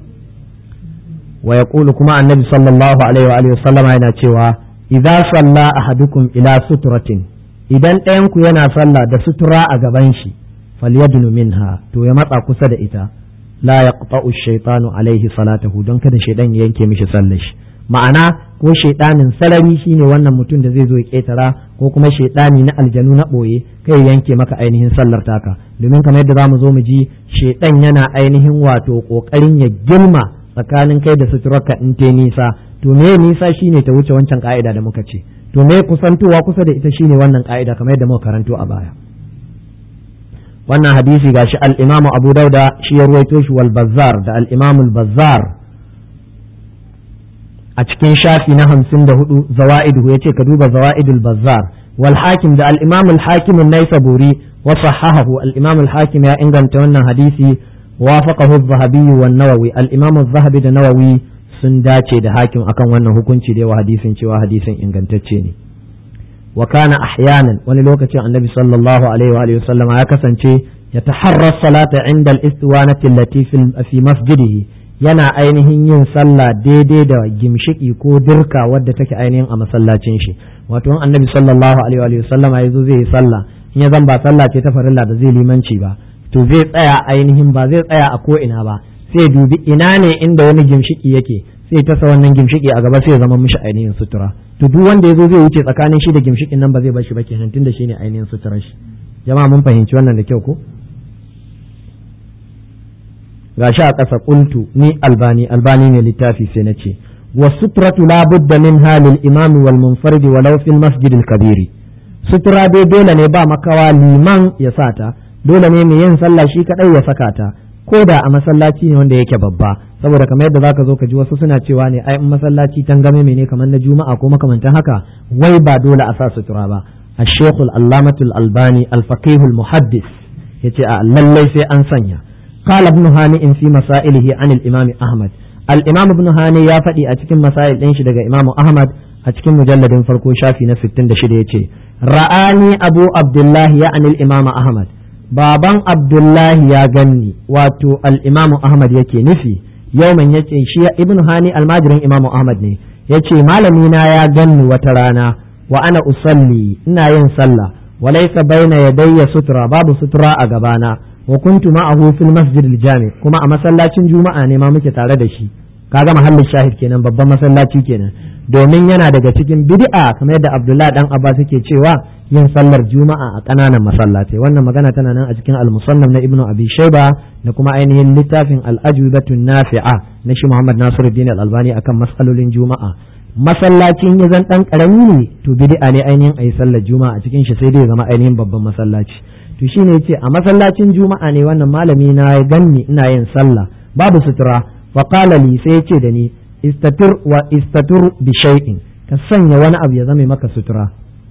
ويقول كما النبي صلى الله عليه وآله وسلم yana cewa idza salla ahadukum ila sutratin idan ɗayan ku yana sallah da sutura a gaban shi falyadnu minha to ya matsa kusa da ita la yaqta'u ash-shaytanu alaihi salatahu don kada shaydan ya yanke mishi sallar shi ma'ana ko shaydanin sarari shine wannan mutum da zai zo ya ketara ko kuma shaydani na aljanu na boye kai yanke maka ainihin sallar taka domin kamar yadda zamu zo mu ji shaydan yana ainihin wato kokarin ya gilma tsakanin kai da suturarka in te nisa to me nisa shine ta wuce wancan ka'ida da muka ce to me kusantowa kusa da ita shine wannan ka'ida kamar yadda muka karanto a baya wannan hadisi gashi al-Imam Abu Dauda shi ya ruwaito shi wal Bazzar da al-Imam al-Bazzar a cikin shafi na hamsin da hudu zawaidu yace ka duba zawaidul Bazzar wal Hakim da al-Imam al-Hakim an-Naisaburi wa sahahahu al-Imam al-Hakim ya inganta wannan hadisi وافقه الذهبي والنووي الإمام الذهبي da nawawi sun dace da hakim akan wannan hukunci da yawa hadisin cewa hadisin ingantacce ne wa kana ahyanan wani lokacin annabi sallallahu alaihi wa alihi wasallam ya kasance ya taharra salata inda al-istiwanati allati fi masjidihi yana ainihin yin sallah daidai da gimshiki ko dirka wadda take ainihin a masallacin shi wato annabi sallallahu alaihi wa sallam ya zo zai yi sallah in ya zan ba sallah ce ta farilla da zai limanci ba to zai tsaya ainihin ba zai tsaya a ko'ina ba sai dubi ina ne inda wani gimshiki yake sai tasa wannan gimshiki a gaba sai zama mishi ainihin sutura to duk wanda ya zo zai wuce tsakanin shi da gimshikin nan ba zai bar shi ba kenan tunda shi ne ainihin suturar shi jama'a mun fahimci wannan da kyau ko gashi a ƙasa qultu ni albani albani ne littafi sai na ce wa sutratu la budda min halil imami wal munfaridi walau fil masjidil kabiri sutura dai dole ne ba makawa liman ya sata dole ne mai yin sallah shi kadai ya saka ta ko da a masallaci ne wanda yake babba saboda kamar yadda zaka zo ka ji wasu suna cewa ne ai in masallaci tangame ne kamar na juma'a ko makamantan haka wai ba dole a sa sutura ba الشيخ العلامة الألباني الفقيه المحدث يتي للي في أنسانيا قال ابن هانئ في مسائله عن الإمام أحمد al-imam ibn hani ya faɗi a cikin masail ɗin shi daga imam ahmad a cikin mujalladin farko shafi na 66 yace ra'ani abu abdullahi ya anil imam ahmad baban abdullahi ya ganni wato al-imam ahmad yake nufi yauman yace shi ibn hani almajirin imam ahmad ne yace malami na ya ganni wata rana wa ana usalli ina yin sallah walaysa baina yadayya sutura babu sutura a gabana wa kuntu ma'ahu fil masjid al-jami kuma a masallacin juma'a ne ma muke tare da shi kaga mahallin shahid kenan babban masallaci kenan domin yana daga cikin bid'a kamar yadda Abdullah dan Abbas yake cewa yin sallar juma'a a kananan masallatai wannan magana tana nan a cikin al-musannaf na Ibn Abi Shayba da kuma ainihin littafin al-ajwibatun nafi'a na shi Muhammad Nasiruddin al-Albani akan mas'alolin juma'a masallacin ya zan dan karami ne to bid'a ne ainihin ayi sallar juma'a a cikin shi sai dai zama ainihin babban masallaci to shine yace a masallacin juma'a ne wannan malami na ya ganni ina yin sallah babu sutura fa qala li sai yace da ni istatir wa istatur bi shay'in ka sanya wani abu ya zame maka sutura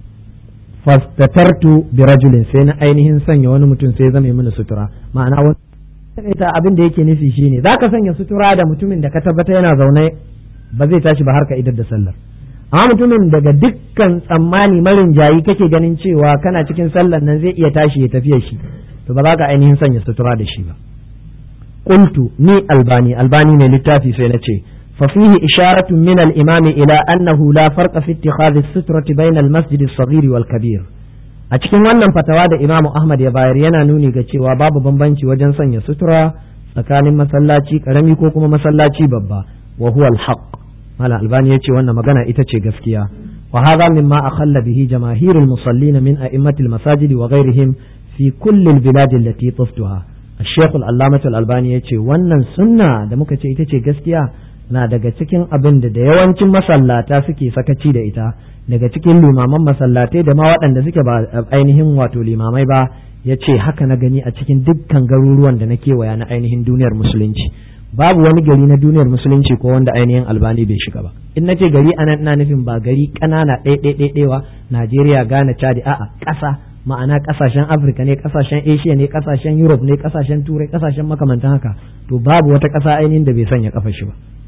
fastatartu bi rajulin sai na ainihin sanya wani mutum sai ya zame mini sutura ma'ana wani ita abin da yake nufi shine zaka sanya sutura da mutumin da ka tabbata yana zaune ba zai tashi ba har ka idar da sallar amma mutumin daga dukkan tsammani marin jayi kake ganin cewa kana cikin sallar nan zai iya tashi ya tafiya shi to ba za ka ainihin sanya sutura da shi ba qultu ni albani albani ne littafi sai na ce fa fihi isharatun min al-imami ila annahu la farqa fi ittikhadhi as-sutrati bayna al-masjid as-saghir wal kabir a cikin wannan fatawa da imamu ahmad ya bayar yana nuni ga cewa babu bambanci wajen sanya sutura tsakanin masallaci karami ko kuma masallaci babba wa huwa al-haqq malam albani ya ce wannan magana ita ce gaskiya wa hadha mimma akhalla bihi jamaahir al-musallin min a'immat al-masajid wa ghayrihim fi kulli al-bilad allati tuftuha الشيخ العلامة الألباني yace wannan sunna da muka ce ita ce gaskiya na daga cikin abin da da yawancin masallata suke sakaci da ita daga cikin limaman masallatai da ma waɗanda suke ba ainihin wato limamai ba ya ce haka na gani a cikin dukkan garuruwan da na kewaya na ainihin duniyar musulunci babu wani gari na duniyar musulunci ko wanda ainihin albani bai shiga ba in nace gari anan ina nufin ba gari ƙanana ɗaiɗaiɗaiɗewa najeriya ghana chadi a'a ƙasa ma'ana ƙasashen afirka ne ƙasashen asia ne ƙasashen europe ne ƙasashen turai ƙasashen makamantan haka to babu wata ƙasa ainihin da bai sanya kafa shi ba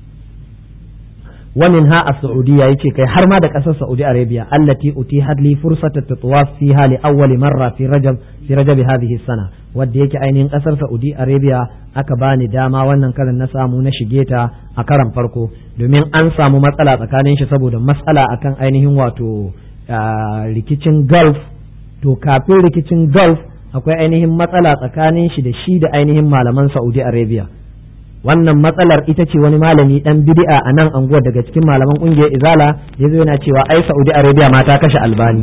ومنها السعودية يتي كي حرما دك أساس سعودي أرابيا التي أتيحت لي فرصة التطواف فيها لأول مرة في رجب في رجب هذه السنة wadda yake ainihin kasar Saudi Arabia aka bani dama wannan karin na samu na shige ta a karan farko domin an samu matsala tsakanin shi saboda matsala akan ainihin wato rikicin Gulf to kafin rikicin Gulf akwai ainihin matsala tsakanin shi da shi da ainihin malaman Saudi Arabia wannan matsalar ita ce wani malami dan bid'a a nan anguwar daga cikin malaman kungiyar izala ya zo yana cewa ai saudi arabia ma ta kashe albani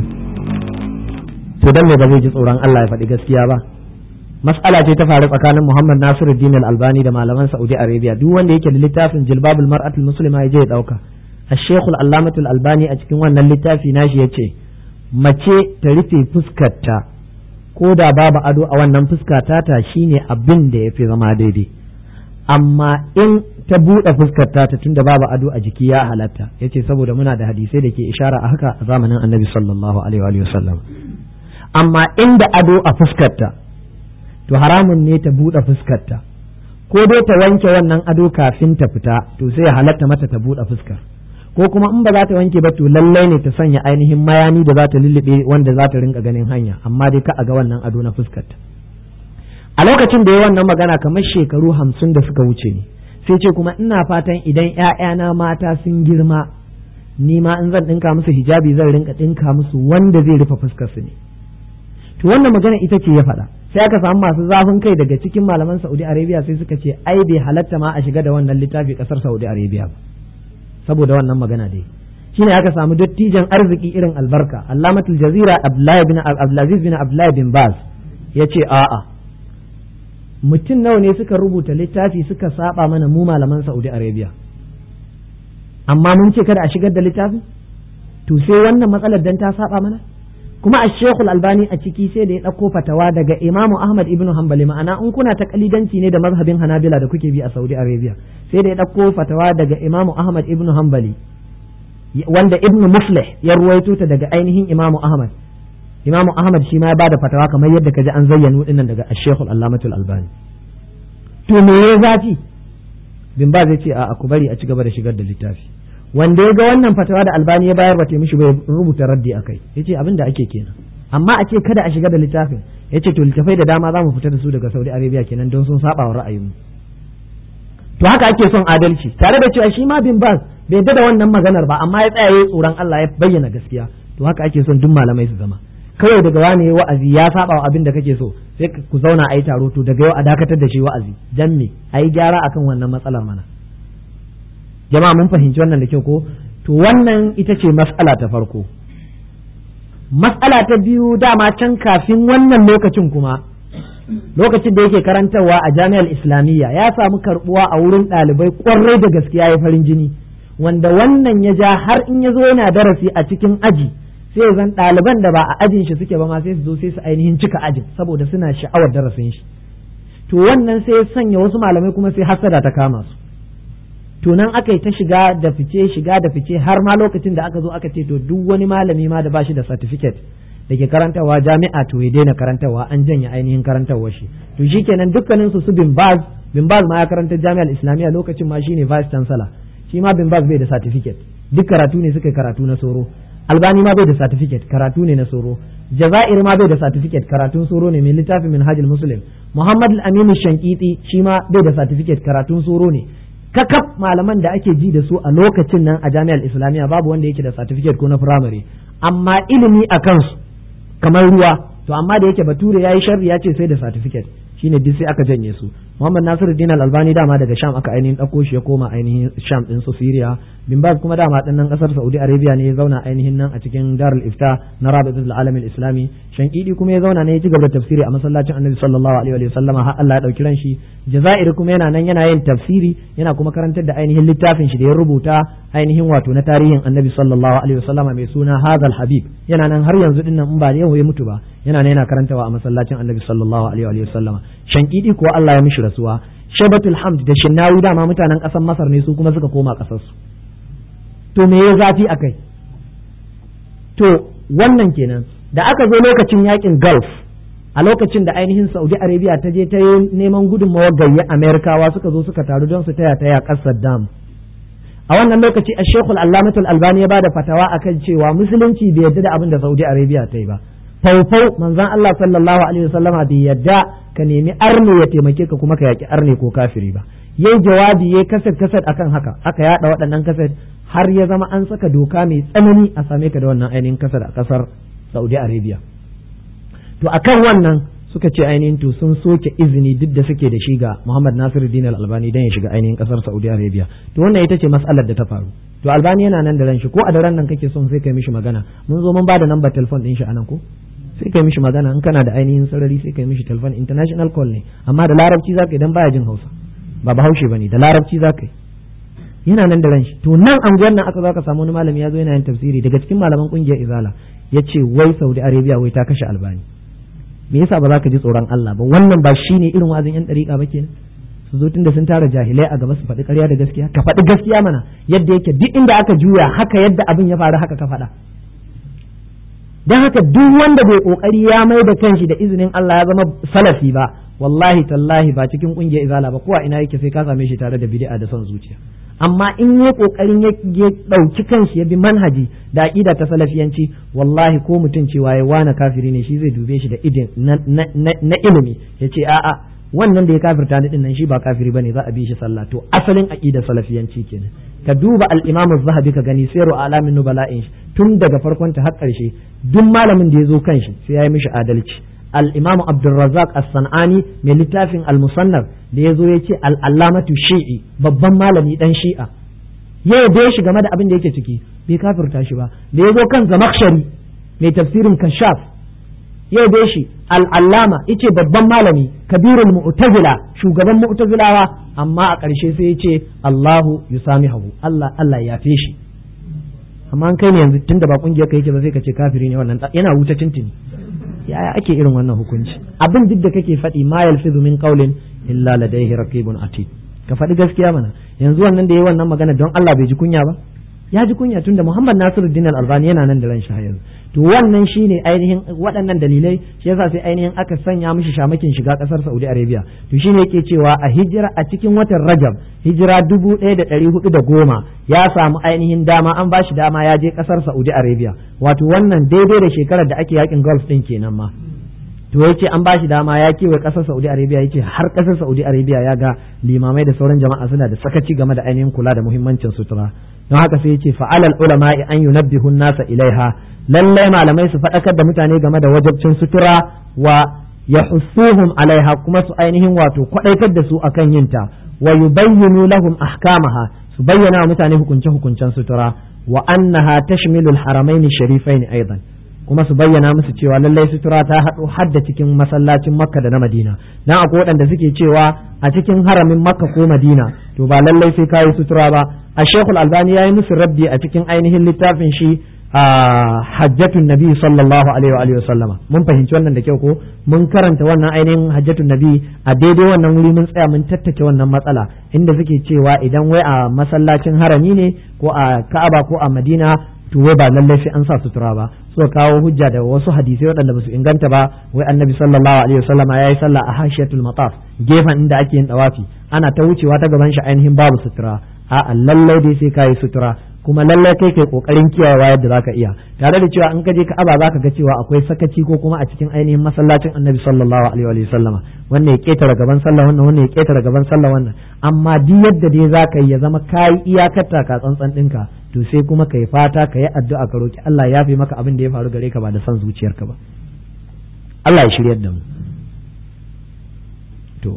to dan me ba zai ji tsoron Allah ya faɗi gaskiya ba mas'ala ce ta faru tsakanin Muhammad Nasiruddin al-Albani da malaman Saudi Arabia duk wanda yake da littafin Jilbabul Mar'atul Muslima ya je ya dauka Al-Sheikh Al-Allamah Al-Albani a cikin wannan littafi nashi yace mace ta rufe fuskarta ko da babu ado a wannan fuskata ta shine abin da yafi zama daidai amma in ta buɗe fuskar ta tunda babu ado a jiki ya halatta yace saboda muna da hadisai da ke ishara a haka a zamanin annabi sallallahu alaihi wa sallam amma inda ado a fuskarta to haramun ne ta buɗe fuskarta ko dai ta wanke wannan ado kafin ta fita to sai ya halatta mata ta buɗe fuskar ko kuma in ba za ta wanke ba to lallai ne ta sanya ainihin mayani da za ta lullube wanda za ta rinka ganin hanya amma dai ka a ga wannan ado na fuskarta a lokacin da ya wannan magana kamar shekaru hamsin da suka wuce ne sai ce kuma ina fatan idan ‘ya'yana mata sun girma ni ma in zan ɗinka musu hijabi zan rinka ɗinka musu wanda zai rufe fuskar su ne to wannan magana ita ce ya faɗa sai aka samu masu zafin kai daga cikin malaman Saudi Arabia sai suka ce ai bai halatta ma a shiga da wannan littafi ƙasar Saudi Arabia ba saboda wannan magana dai shine aka samu dattijan arziki irin albarka Allamatul Jazira Abdullahi bin Abdulaziz bin Abdullahi bin Baz yace a'a mutum nawa ne suka rubuta littafi suka saba mana mu malaman Saudi Arabia amma mun ce kada a shigar da littafi to sai wannan matsalar dan ta saba mana kuma a shekul albani a ciki sai da ya ɗauko fatawa daga imamu ahmad ibn hanbali ma'ana in kuna ta kalidanci ne da mazhabin hanabila da kuke bi a saudi arabia sai da ya ɗauko fatawa daga imamu ahmad ibn hanbali wanda ibn muflih ya ruwaito ta daga ainihin imamu ahmad imamu ahmad shi ma ya bada fatawa kamar yadda kaji an zayyano dinnan daga ashekul allamatul albani to me ya zafi bin ba zai ce a ku bari a ci gaba da shigar da littafi wanda ya ga wannan fatawa da albani ya bayar ba ta mishi bai rubuta raddi akai yace abin da ake kenan amma a ce kada a shiga da littafin yace to littafai da dama za mu fita da su daga Saudi Arabia kenan don sun saba wa ra'ayinmu to haka ake son adalci tare da cewa shi ma bin bas bai yadda da wannan maganar ba amma ya tsaya yayi tsoron Allah ya bayyana gaskiya to haka ake son duk malamai su zama kawai daga wani wa'azi ya saba wa abin da kake so sai ku zauna a yi taro to daga yau a dakatar da shi wa'azi dan me a yi gyara akan wannan matsalar mana jama'a mun fahimci wannan da kyau ko to wannan ita ce mas'ala ta farko mas'ala ta biyu dama can kafin wannan lokacin kuma lokacin da yake karantarwa a jami'ar islamiyya ya samu karbuwa a wurin ɗalibai kwarai da gaskiya ya farin jini wanda wannan ya ja har in ya zo yana darasi a cikin aji sai zan ɗaliban da ba a ajin shi suke ba ma sai su zo sai su ainihin cika ajin saboda suna sha'awar darasin shi to wannan sai ya sanya wasu malamai kuma sai hasada ta kama su to nan aka yi ta shiga da fice shiga da fice har ma lokacin da aka zo aka ce to duk wani malami ma da ba shi da certificate da ke karantarwa jami'a to ya daina karantarwa an janye ainihin karantarwa shi to shikenan dukkanin su su bin baz bin baz ma ya karanta jami'ar islamiyya lokacin ma shine vice chancellor shi ma bin baz bai da certificate duk karatu ne suka karatu na soro albani ma bai da certificate karatu ne na soro jazair ma bai da certificate karatun soro ne mai littafin minhajul muslim muhammad al-amin shankiti shi ma bai da certificate karatun soro ne kakaf malaman da ake ji da su a lokacin nan a jami'ar islamiyya babu wanda yake da certificate ko na firamare amma ilimi a kansu kamar ruwa to amma da yake bature yayi sharri ya ce sai da certificate shine duk sai aka janye su Muhammad Nasiruddin Al-Albani dama daga Sham aka ainihin dauko shi ya koma ainihin Sham din su Syria bin Baz kuma dama dan nan kasar Saudi Arabia ne ya zauna ainihin nan a cikin Darul Ifta na Rabitul Alam Islami Shankidi kuma ya zauna ne ya ci gaba da tafsiri a masallacin Annabi sallallahu alaihi wa sallama har Allah ya dauki ran shi Jazair kuma yana nan yana yin tafsiri yana kuma karantar da ainihin littafin shi da ya rubuta ainihin wato na tarihin Annabi sallallahu alaihi wa sallama mai suna Hadal Habib yana nan har yanzu din nan in ba yau ya mutu ba yana nan yana karantawa a masallacin Annabi sallallahu alaihi wa sallama shankidi ko Allah ya mishi rasuwa shabatul hamd da shinnawi dama mutanen ƙasar masar ne su kuma suka koma ƙasarsu to me ya zafi a kai to wannan kenan da aka zo lokacin yakin gulf a lokacin da ainihin saudi arabia ta je ta yi neman gudunmawar gayya amerikawa suka zo suka taru don su taya taya ƙasar dam a wannan lokaci a shekul allamatul albani ya bada fatawa akan cewa musulunci bai yarda da abin da saudi arabia ta yi ba faufau manzon Allah sallallahu alaihi wasallama bai yadda ka nemi arne ya taimake ka kuma ka yaki arne ko kafiri ba yayi jawabi yayi kaset kaset akan haka aka yada waɗannan kaset har ya zama an saka doka mai tsanani a same ka da wannan ainihin kasar a kasar Saudi Arabia to akan wannan suka ce ainihin to sun soke izini duk da suke da shi ga Muhammad Nasiruddin Al-Albani dan ya shiga ainihin kasar Saudi Arabia to wannan ita ce mas'alar da ta faru to Albani yana nan da ran shi ko a daren nan kake son sai kai mishi magana mun zo mun bada number telephone din shi anan ko sai kai mishi magana in kana da ainihin sarari sai kai mishi telephone international call ne amma da larabci zaka idan baya jin Hausa ba bahaushe bane da larabci zaka yi yana nan da ran shi to nan anguwan nan aka zo aka samu wani malami ya zo yana yin tafsiri daga cikin malaman kungiyar Izala yace wai Saudi Arabia wai ta kashe Albani me yasa ba za ka ji tsoron Allah ba wannan ba shine irin wazin yan dariƙa ba kenan su zo tunda sun tara jahilai a gaba su faɗi ƙarya da gaskiya ka faɗi gaskiya mana yadda yake duk inda aka juya haka yadda abin ya faru haka ka faɗa don haka duk wanda bai kokari ya mai da kanshi da izinin Allah ya zama salafi ba wallahi tallahi ba cikin kungiyar izala ba kowa ina yake sai ka same shi tare da bid'a da son zuciya amma in yi kokarin ya dauki kanshi ya bi manhaji da aqida ta salafiyanci wallahi ko mutum cewa ya wana kafiri ne shi zai dube shi da idin na ilimi ya ce a'a wannan da ya kafirta ni dinnan shi ba kafiri bane za a bi shi sallah to asalin aqida salafiyanci kenan ka duba al-imam az-zahabi ka gani sayru alamin nubala'in tun daga farkon ta har karshe duk malamin da ya zo kan shi sai ya yi mishi adalci al-imam abdurrazzaq as-sanani mai littafin al-musannaf da ya zo ya ce al-allamatu shi'i babban malami dan shi'a ya yabe shi game da abin da yake ciki bai kafirta shi ba da ya zo kan zamakshari mai tafsirin kashaf ya yabe shi al-allama yace babban malami kabirul mu'tazila shugaban mu'tazilawa amma a ƙarshe sai ya ce Allahu yusamihu Allah Allah ya yafe shi amma an kai ne yanzu tunda ba kungiyar ka yake ba sai ka ce kafiri ne wannan yana wuta tintini yaya ake irin wannan hukunci abin duk da kake faɗi ma yalfizu min qawlin illa ladayhi raqibun atid ka faɗi gaskiya mana yanzu wannan da yayi wannan magana don Allah bai ji kunya ba ya ji kunya tunda Muhammad Nasiruddin Al-Albani yana nan da ran shi yanzu to wannan shine ainihin waɗannan dalilai shi yasa sai ainihin aka sanya mishi shamakin shiga ƙasar Saudi Arabia to shine yake cewa a hijira a cikin watan Rajab hijira dubu ɗaya da ɗari hudu da goma ya samu ainihin dama an ba shi dama ya je ƙasar Saudi Arabia wato wannan daidai da shekarar da ake yakin Gulf ɗin kenan ma to ya ce an ba shi dama ya kewaye ƙasar Saudi Arabia ya ce har ƙasar Saudi Arabia ya ga limamai da sauran jama'a suna da sakaci game da ainihin kula da muhimmancin sutura don haka sai ya ce fa'alal ulama an yunabbihu nasa ilaiha lallai malamai su faɗakar da mutane game da wajabcin sutura wa yahussuhum alaiha kuma su ainihin wato kwaɗaitar da su akan yinta wa yubayyinu lahum ahkamaha su bayyana wa mutane hukunce hukuncen sutura wa annaha tashmilu al-haramain sharifain aidan kuma su bayyana musu cewa lallai sutura ta haɗo hadda cikin masallacin makka da na madina dan akwai waɗanda suke cewa a cikin haramin makka ko madina to ba lallai sai kayi sutura ba a shekul albani ya yi musu rabbi a cikin ainihin littafin shi a hajjatun nabi sallallahu alaihi wa sallama mun fahimci wannan da kyau ko mun karanta wannan ainihin hajjatun nabi a daidai wannan wuri mun tsaya mun tattace wannan matsala inda suke cewa idan wai a masallacin harami ne ko a ka'aba ko a madina to wai ba lallai sai an sa sutura ba suka kawo hujja da wasu hadisai waɗanda ba su inganta ba wai annabi sallallahu alaihi wasallam ya yi sallah a hashiyatul mataf gefen inda ake yin dawafi ana ta wucewa ta gaban shi ainihin babu sutura a lallai dai sai kayi sutura kuma lallai kai kai kokarin kiyayewa yadda zaka iya tare da cewa in ka je Ka'aba zaka ga cewa akwai sakaci ko kuma a cikin ainihin masallacin Annabi sallallahu alaihi wa sallama wannan ya ketara gaban sallah wannan wannan ya ketara gaban sallah wannan amma duk yadda dai zaka yi ya zama kai iyakar taka tsantsan ɗinka to sai kuma kai fata ka yi addu'a ka roki Allah ya fi maka abin da ya faru gare ka ba da son zuciyarka ba Allah ya shiryar da mu to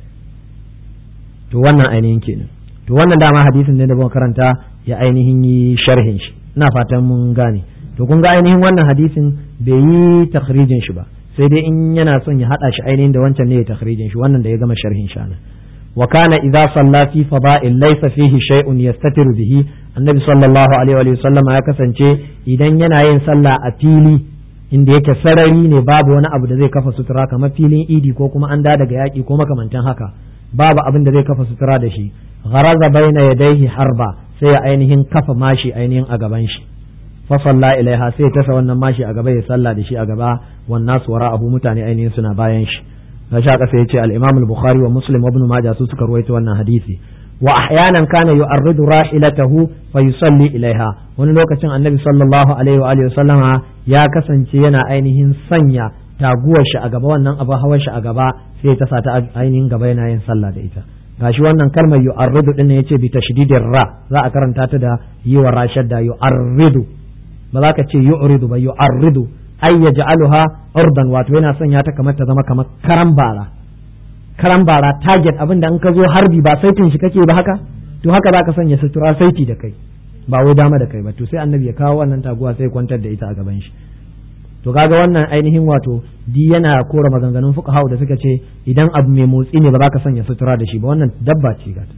to wannan ainihin kenan to wannan dama hadisin ne da muka karanta ya ainihin yi sharhin shi ina fatan mun gane to kun ga ainihin wannan hadisin bai yi takhrijin shi ba sai dai in yana son ya hada shi ainihin da wancan ne ya takhrijin shi wannan da ya gama sharhin shi anan wa kana idza salla fi fada'il laysa fihi shay'un yastatiru bihi annabi sallallahu alaihi wa sallam ya kasance idan yana yin sallah a fili inda yake sarari ne babu wani abu da zai kafa sutura kamar filin idi ko kuma an da daga yaki ko makamantan haka babu abin da zai kafa sutura da shi gharaza baina yadayhi harba sai ya ainihin kafa mashi ainihin a gaban shi fa salla ilaiha sai ya tasa wannan mashi a gaba ya salla da shi a gaba wan nasu wara abu mutane ainihin suna bayan shi na sha kasa yace al-imam al-bukhari wa muslim ibn majah su suka ruwaito wannan hadisi wa ahyanan kana yu'arridu rahilatahu fa yusalli ilaiha wani lokacin annabi sallallahu alaihi wa alihi sallama ya kasance yana ainihin sanya taguwar shi a gaba wannan abu hawar shi a gaba sai ta sa ta ainihin gaba yana yin sallah da ita gashi wannan kalmar yu'arridu din ne yace bi tashdidir ra za a karanta ta da yi wa rashad da yu'arridu ba za ka ce yu'ridu ba yu'arridu ay yaj'aluha urdan wato yana sanya ta kamar ta zama kamar karan bara karan bara target abin da in ka zo harbi ba saitin shi kake ba haka to haka za ka sanya sutura saiti da kai ba wai dama da kai ba to sai annabi ya kawo wannan taguwa sai kwantar da ita a gaban shi to kaga wannan ainihin wato di yana kora maganganun fuqaha da suka ce idan abu mai motsi ne ba za ka sanya sutura da shi ba wannan dabba ce ga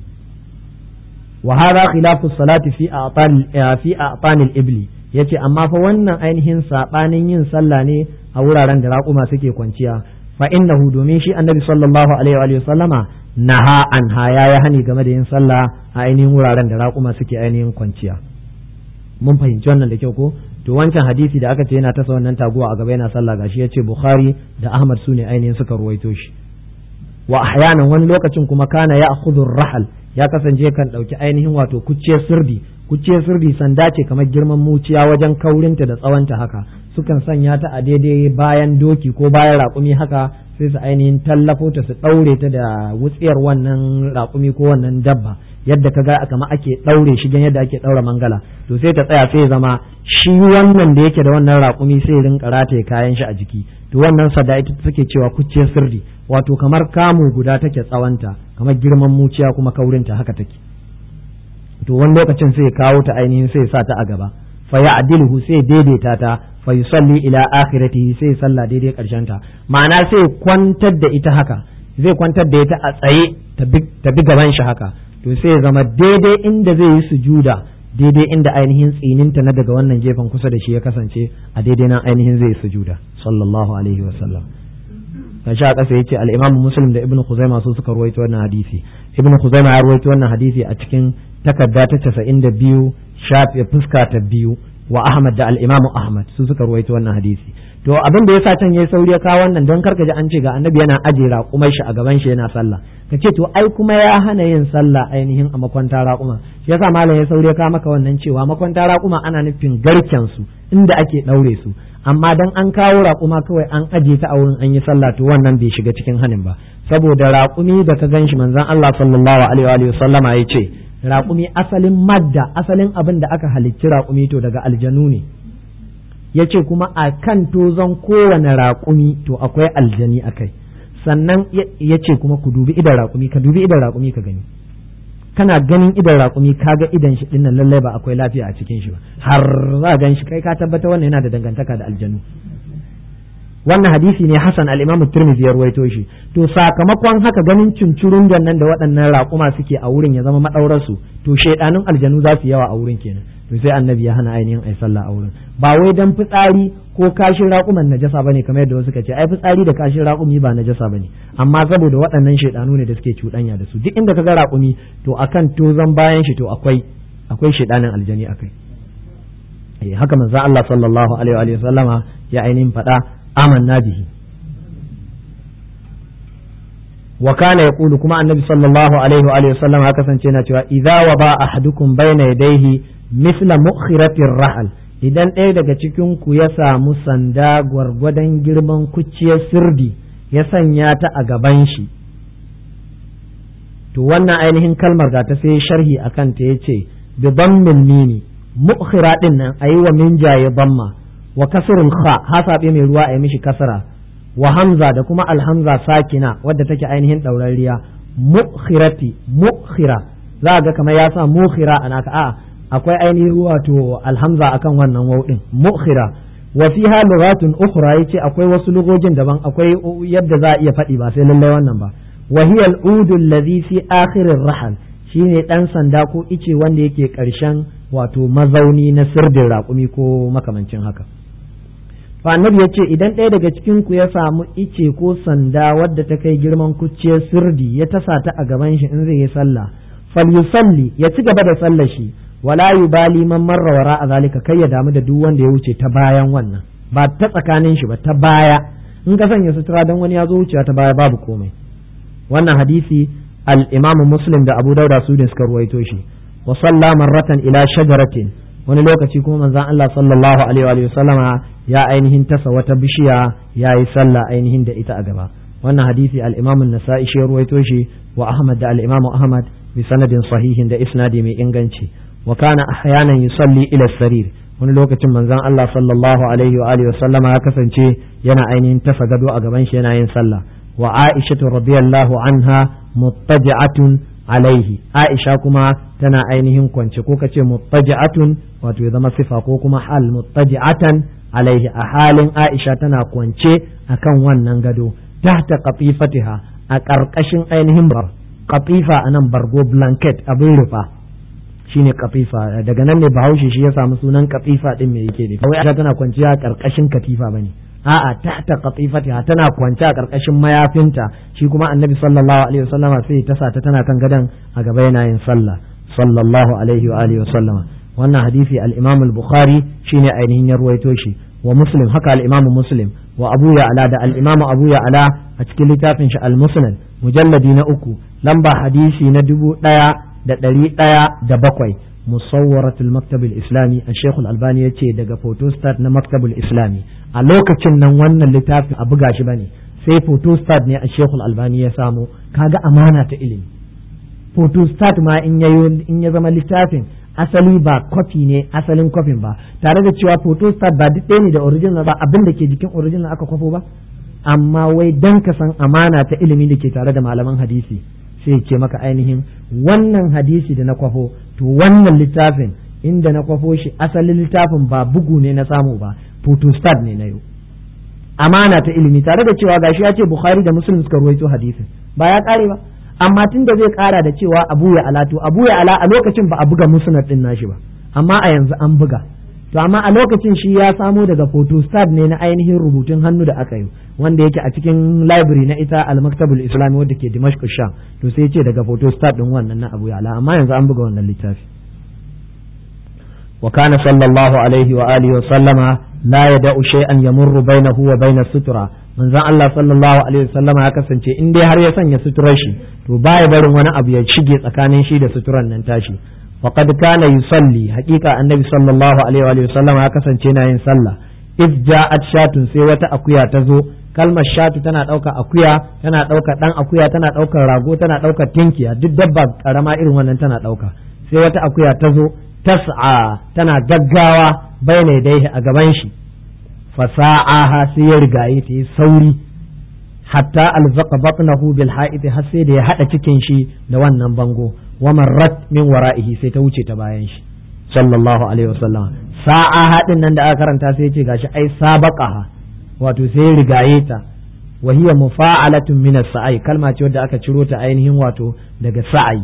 wa hadha khilafu salati fi a'tan fi a'tanil ibli yace amma fa wannan ainihin sabanin yin sallah ne a wuraren da raƙuma suke kwanciya fa innahu domin shi annabi sallallahu alaihi wa sallama naha anha ya ya hani game da yin sallah a ainihin wuraren da raƙuma suke ainihin kwanciya mun fahimci wannan da kyau ko to wancan hadisi da aka ce yana tasa wannan taguwa a gaba yana sallah gashi yace bukhari da ahmad su ne ainihin suka ruwaito shi wa ahyanan wani lokacin kuma kana ya akhudhu rahal ya kasance kan dauki ainihin wato kucciyar sirdi kucciyar sirdi sanda ce kamar girman muciya wajen kaurinta da tsawonta haka sukan sanya ta a daidai bayan doki ko bayan raƙumi haka sai su ainihin tallafo ta su ɗaure ta da wutsiyar wannan raƙumi ko wannan dabba yadda ka ga kama ake ɗaure shi yadda ake ɗaura mangala to sai ta tsaya sai zama shi wannan da yake da wannan raƙumi sai rinka rataye kayan shi a jiki to wannan sada ita take cewa kucciyar sirri wato kamar kamu guda take tsawonta kamar girman muciya kuma kaurinta haka take to wani lokacin sai kawo ta ainihin sai sa ta a gaba fa ya'diluhu sai daidaita ta fa yusalli ila akhiratihi sai salla daidai karshen ta ma'ana sai kwantar da ita haka zai kwantar da ita a tsaye ta bi gaban shi haka to sai zama daidai inda zai yi sujuda daidai inda ainihin tsininta na daga wannan gefen kusa da shi ya kasance a daidai nan ainihin zai yi sujuda sallallahu alaihi wa sallam kan sha kasa yace al-Imam Muslim da Ibn Khuzaimah su suka ruwaito wannan hadisi Ibn Khuzaimah ya ruwaito wannan hadisi a cikin takarda ta 92 shafe fuska ta biyu wa Ahmad da al-Imam Ahmad su suka ruwaito wannan hadisi to abin da yasa can yayi sauri ya kawo wannan don karka ji an ce ga annabi yana aje raƙumai shi a gaban shi yana sallah ka ce to ai kuma ya hana yin sallah ainihin a makwanta raƙuma shi yasa malam ya sauri ya kawo maka wannan cewa makwanta raƙuma ana nufin garken su inda ake ɗaure su amma dan an kawo raƙuma kawai an aje ta a wurin an yi sallah to wannan bai shiga cikin hanin ba saboda raƙumi da ka gan shi manzon Allah sallallahu alaihi wa sallama ya ce raƙumi asalin madda asalin abin da aka halicci raƙumi to daga aljanu ne ya ce kuma a kan tozon kowane raƙumi to akwai aljani a kai sannan ya ce kuma ku dubi idan raƙumi ka dubi idan raƙumi ka gani kana ganin idan raƙumi ka ga idan shi dinnan lallai ba akwai lafiya a cikin shi ba har za gan shi kai ka tabbata wannan yana da dangantaka da aljanu wannan hadisi ne Hassan al-Imam Tirmidhi ya ruwaito shi to sakamakon haka ganin cincurun nan da waɗannan raƙuma suke a wurin ya zama madaurar su to shaidanun aljanu za su yawa a wurin kenan to sai annabi ya hana ainihin ai sallah a wurin ba wai dan fitsari ko kashin raƙuman najasa bane kamar yadda wasu ka ce ai fitsari da kashin raƙumi ba najasa bane amma saboda waɗannan shaidanu ne da suke cuɗanya da su duk inda ka ga raƙumi to akan tozan bayan shi to akwai akwai shaidanin aljani akai eh haka manzo Allah sallallahu alaihi wa sallama ya ainihin faɗa amanna bihi wa kana yaqulu kuma annabi sallallahu alaihi wa alihi wasallam haka kasance yana cewa idza waba ahadukum bayna yadayhi misla mukhiratir rahal idan ɗaya daga cikin ku ya samu sanda gwargwadon girman kuciyar sirdi ya sanya ta a gaban shi to wannan ainihin kalmar ga ta sai sharhi akan ta yace bi dammil mimi mukhira din nan ayi wa min jaye damma wa kasrul kha hasabe mai ruwa ayi mishi kasara wa hamza da kuma alhamza sakina wadda take ainihin ɗaurariya mukhirati mukhira za ga kamar ya sa mukhira ana ka a akwai ainihin wato alhamza akan wannan waw din mukhira wa fiha lughatun ukhra yace akwai wasu lugogin daban akwai yadda za a iya faɗi ba sai lallai wannan ba wa hiya al-udu alladhi fi akhir ar-rahal shine dan sanda ko ice wanda yake karshen wato mazauni na sirdin raƙumi ko makamancin haka fa annabi ya ce idan ɗaya daga cikin ku ya samu ice ko sanda wadda ta kai girman kucciyar sirdi ya tasa ta a gaban shi in zai yi sallah falyusalli ya ci gaba da sallar shi wala yubali man marra wara a zalika kai ya damu da duk wanda ya wuce ta bayan wannan ba ta tsakanin shi ba ta baya in ka sanya sutura dan wani ya zo wucewa ta baya babu komai wannan hadisi al-imam muslim da abu dauda su ne suka ruwaito shi wa salla marratan ila shajaratin wani lokaci kuma manzon Allah sallallahu alaihi wa sallama ya ainihin tasa wata bishiya ya yi sallah ainihin da ita a gaba wannan hadisi al-imam an-nasa'i shi ruwaito shi wa ahmad da al-imam ahmad bi sanadin sahihin da isnadi mai inganci wa kana ahyanan yusalli ila sarir wani lokacin manzon Allah sallallahu alaihi wa alihi wa sallama ya kasance yana ainihin tasa gado a gaban shi yana yin sallah wa aisha radiyallahu anha muttaji'atun alaihi aisha kuma tana ainihin kwance ko kace muttaji'atun wato ya zama sifa ko kuma hal muttaji'atan alaihi a halin aisha tana kwance akan wannan gado tahta qatifatiha a ƙarƙashin ainihin bar qatifa anan bargo blanket abin rufa shine katifa daga nan ne bahaushe shi ya samu sunan katifa din me yake ne kawai aisha tana kwanciya a ƙarƙashin katifa bane a'a tahta qatifatiha tana kwance a karkashin mayafinta shi kuma annabi sallallahu alaihi wasallama sai ta sa ta tana kan gadan a gaba yana yin sallah sallallahu alaihi wa alihi wasallama wannan hadisi al-imam al-bukhari shine ainihin ya ruwaito shi wa muslim haka al-imam muslim wa abu ya'la da al-imam abu ya'la a cikin littafin shi al-musnad mujalladi na uku lamba hadisi na dubu ɗaya da ɗari ɗaya da bakwai مصورة المكتب الإسلامي الشيخ الألباني يتي دقا فوتوستات na مكتب الإسلامي a lokacin nan wannan littafin a buga shi bane sai photostat ne a shekul albani ya samu kaga amana ta ilimi photostat ma in ya in ya zama littafin asali ba kwafi ne asalin kwafin ba tare da cewa photostat ba duk ɗaya ne da original ba abin da ke jikin original aka kwafo ba amma wai dan ka san amana ta ilimi da ke tare da malaman hadisi sai ce maka ainihin wannan hadisi da na kwafo to wannan littafin inda na kwafo shi asalin littafin ba bugu ne na samu ba photostat ne na yau amana ta ilimi tare da cewa gashi ya ce bukhari da muslim suka ruwaito hadisin ba ya kare ba amma tun da zai kara da cewa abu ya ala to abu ya ala a lokacin ba a buga musnad din nashi ba amma a yanzu an buga to amma a lokacin shi ya samo daga photostat ne na ainihin rubutun hannu da aka yi wanda yake a cikin library na ita al-maktabul islami wadda ke dimashq sham to sai ce daga photostat din wannan na abu ya ala amma yanzu an buga wannan littafi wa kana sallallahu alaihi wa alihi wa sallama la yada'u shay'an yamurru bainahu wa bainas sutura manzon Allah sallallahu alaihi wa sallama ya kasance in dai har ya sanya suturar shi to baya barin wani abu ya shige tsakanin shi da suturan nan tashi faqad kana yusalli haqiqa annabi sallallahu alaihi wa sallama ya kasance na yin sallah iz ja'at shatun sai wata akuya ta zo kalmar shatu tana ɗauka akuya tana ɗauka ɗan akuya tana ɗaukar rago tana ɗaukar tinkiya duk dabba karama irin wannan tana ɗauka sai wata akuya ta zo tas'a tana gaggawa bayna dai a gaban shi fasa'aha sai ya rigaye ta yi sauri hatta alzaqa batnahu bil ha'iti har sai da ya hada cikin shi da wannan bango wa marrat min wara'ihi sai ta wuce ta bayan shi sallallahu alaihi wasallam sa'a hadin nan da aka karanta sai ya ce gashi ai sabaqaha wato sai rigaye ta wa hiya mufa'alatun min as-sa'i kalma ce wadda aka ciro ta ainihin wato daga sa'i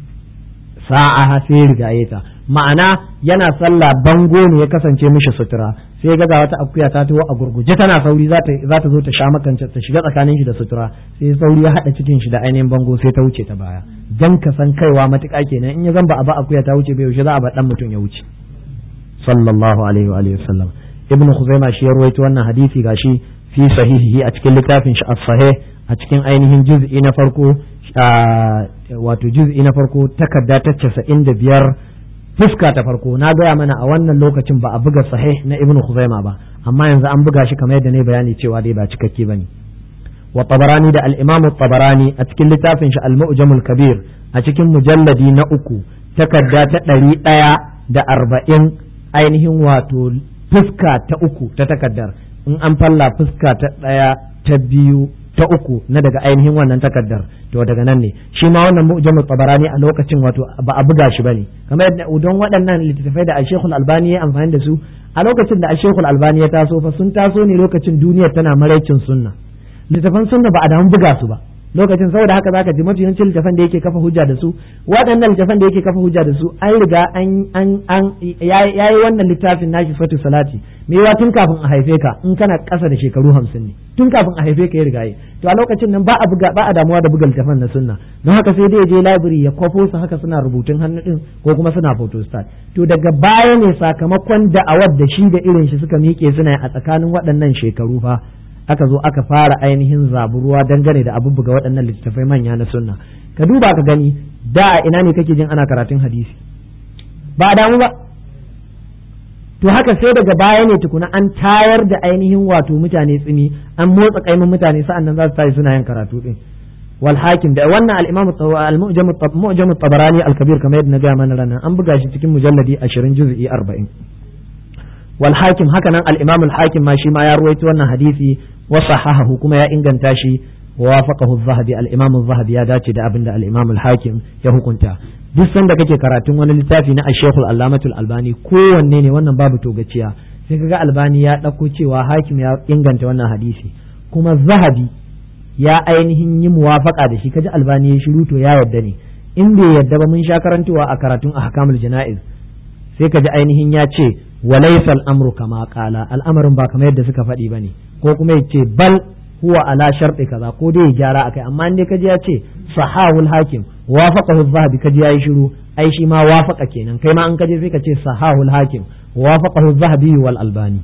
sa'a sai rigaye ta ma'ana yana sallah bango ne ya kasance mishi sutura sai ga wata akuya ta taho a gurguje tana sauri za ta zo ta sha makance ta shiga tsakanin shi da sutura sai sauri ya hada cikin shi da ainihin bango sai ta wuce ta baya dan ka san kaiwa matuƙa kenan in ya zan ba a ba akuya ta wuce bai yaushe za a ba dan mutum ya wuce sallallahu alaihi wa alihi wasallam ibn Khuzaima shi ya ruwaito wannan hadisi gashi fi sahihihi a cikin littafin shi as-sahih a cikin ainihin juz'i na farko wato juz'i na farko takarda ta 95 fuska ta farko na gaya mana a wannan lokacin ba a buga sahih na ibn Khuzaima ba amma yanzu an buga shi kamar yadda ne bayani cewa dai ba cikakke bane wa tabarani da al-imam tabarani a cikin littafin shi al-mu'jamul kabir a cikin mujalladi na uku takarda ta ɗari ɗaya da arba'in ainihin wato fuska ta uku ta takardar in an falla fuska ta ɗaya ta biyu ta uku na daga ainihin wannan takardar to daga nan ne shi ma wannan mu'jamu tabarani a lokacin wato ba a buga shi bane kamar yadda don waɗannan littattafai da Sheikhul Albani ya amfani da su a lokacin da Sheikhul Albani ya taso fa sun taso ne lokacin duniyar tana maraicin sunna littattafan sunna ba a damu buga su ba lokacin saboda haka zaka ji mafi yawancin littafan da yake kafa hujja da su waɗannan littafan da yake kafa hujja da su an riga an an an yayi wannan littafin nashi fatu salati me yawa tun kafin a haife ka in kana ƙasa da shekaru hamsin ne tun kafin a haife ka ya riga yi to a lokacin nan ba a buga ba a damuwa da buga littafan na sunna don haka sai dai je library ya kwafo su haka suna rubutun hannu din ko kuma suna photostat to daga baya ne sakamakon da'awar da shi da irin shi suka miƙe suna a tsakanin waɗannan shekaru fa aka zo aka fara ainihin zaburuwa dangane da abubuwa waɗannan littattafai manya na sunna ka duba ka gani da ina ne kake jin ana karatun hadisi ba a damu ba to haka sai daga baya ne tukuna an tayar da ainihin wato mutane tsini an motsa kaimin mutane sa'an nan za su tashi suna yin karatu din wal hakim da wannan al-imam al-mu'jam at-tabarani al-kabir kamar yadda na ga mana ranan an buga shi cikin mujalladi 20 juz'i 40 wal hakim haka nan al-imam al-hakim ma shi ma ya ruwaito wannan hadisi wa sahahahu kuma ya inganta shi wa wafaqahu az-zahabi al-imam az-zahabi ya dace da abinda al-imam al-hakim ya hukunta duk sanda kake karatun wani littafi na ash-shaykh al-allamatu al-albani kowanne ne wannan babu togaciya sai kaga albani ya dauko cewa hakim ya inganta wannan hadisi kuma zahabi ya ainihin yi muwafaka da shi kaji albani ya shiru to ya yadda ne in bai yadda ba mun sha karantowa a karatun ahkamul jana'iz sai kaji ainihin ya ce walaysa al-amru kama qala al'amarin ba kamar yadda suka faɗi bane ko kuma yace bal huwa ala sharɗi kaza ko dai ya gyara akai amma in dai kaji ya ce sahahul hakim wafaqahu zahabi kaji yayi shiru ai shi ma wafaqa kenan kai ma an kaje sai ka ce sahahul hakim wafaqahu zahabi wal albani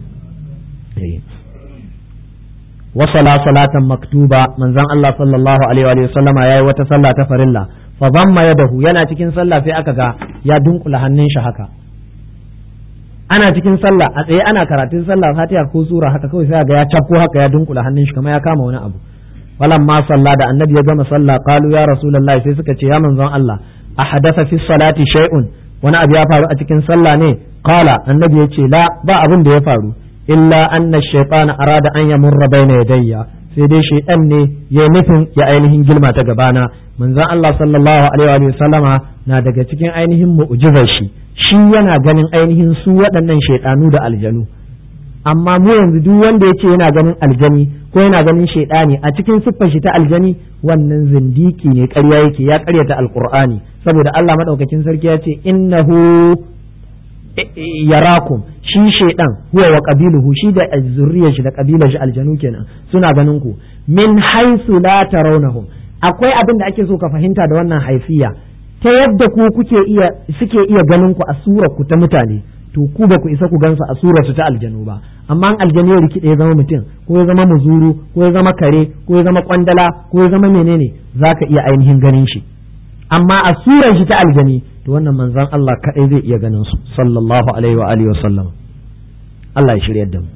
wasala salatan maktuba manzon Allah sallallahu alaihi wa sallama yayi wata sallah ta farilla fa dhamma yadahu yana cikin sallah sai aka ga ya dunkula hannun shi haka ana cikin sallah a tsaye ana karatun sallah fatiha ko sura haka kawai sai ga ya cakko haka ya dunkula hannun shi kamar ya kama wani abu walam ma sallah da annabi ya gama sallah qalu ya rasulullahi sai suka ce ya manzon Allah a hadatha fi salati shay'un wani abu ya faru a cikin sallah ne qala annabi ya ce la ba abin da ya faru illa anna shaytana arada an yamurra baina yadayya sai dai shaytan ne ya nufin ya ainihin gilma ta gabana manzon Allah sallallahu alaihi wa sallama na daga cikin ainihin mu'jizar shi shi yana ganin ainihin su waɗannan shaytanu da aljanu amma mu yanzu duk wanda ya ce yana ganin aljani ko yana ganin shaidani a cikin siffar shi ta aljani wannan zindiki ne ƙarya yake ya ƙaryata alqur'ani saboda Allah madaukakin sarki ya ce innahu yarakum shi shaidan huwa wa qabiluhu shi da zurriyar shi da kabilar shi aljanu kenan suna ganin ku min haisu la tarawnahum akwai abin da ake so ka fahimta da wannan haifiya ta yadda ku kuke iya suke iya ganin ku a surar ku ta mutane to ku ba ku isa ku gansu a surar su ta aljanu ba amma aljanu ya rikide ya zama mutum ko ya zama muzuru ko ya zama kare ko ya zama kwandala ko ya zama menene zaka iya ainihin ganin shi amma a surar shi ta aljani to wannan manzon Allah kadai zai iya ganin su sallallahu alaihi wa alihi wasallam Allah ya shiryar da mu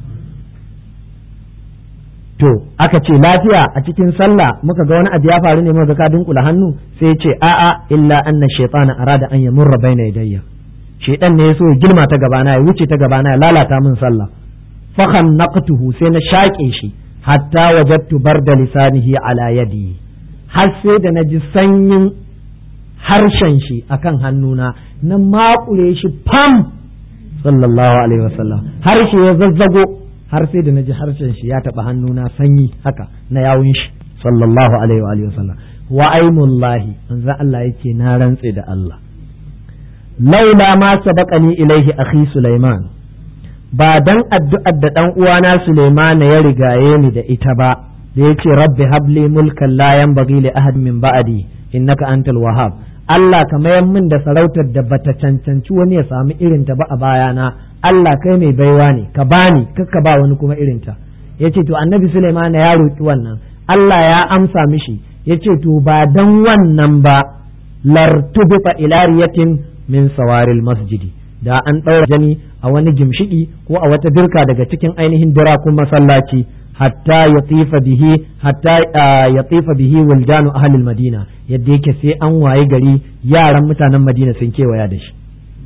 to aka ce lafiya a cikin sallah muka ga wani abu ya faru ne muka ka dunkula hannu sai ya ce a'a illa anna shaytana arada an yamurra baina yadayya shaytan ne yaso ya girma ta gabana ya wuce ta gabana ya lalata min sallah fa khanaqtuhu sai na shaƙe shi hatta wajadtu barda lisanihi ala yadi har sai da na ji sanyin harshen shi akan hannuna na makure shi fam sallallahu alaihi wasallam harshe ya zazzago har sai da na ji harshen shi ya taɓa hannuna sanyi haka na yawun shi sallallahu alaihi wasallam wa aimullahi manzo Allah yake na rantse da Allah laula ma sabaqani ilaihi akhi Sulaiman ba dan addu'ar da dan uwana Sulaiman ya rigaye ni da ita ba da yake rabbi habli mulkan la yanbaghi li ahad min ba'di innaka antal wahhab Allah ka mayar min da sarautar da bata cancanci wani ya sami irinta ba a bayana Allah kai mai baiwa ne ka bani kakka ba wani kuma irinta yace to annabi Sulaiman ya roki wannan Allah ya amsa mishi yace to ba dan wannan ba lartubita ila riyatin min sawaril masjidi da an ɗaura jani a wani gimshiki ko a wata dirka daga cikin ainihin dirakun masallaci hatta ya tsifa bihi hatta ya tsifa bihi wuldanu ahlil madina yadda yake sai an waye gari yaran mutanen madina sun kewaya da shi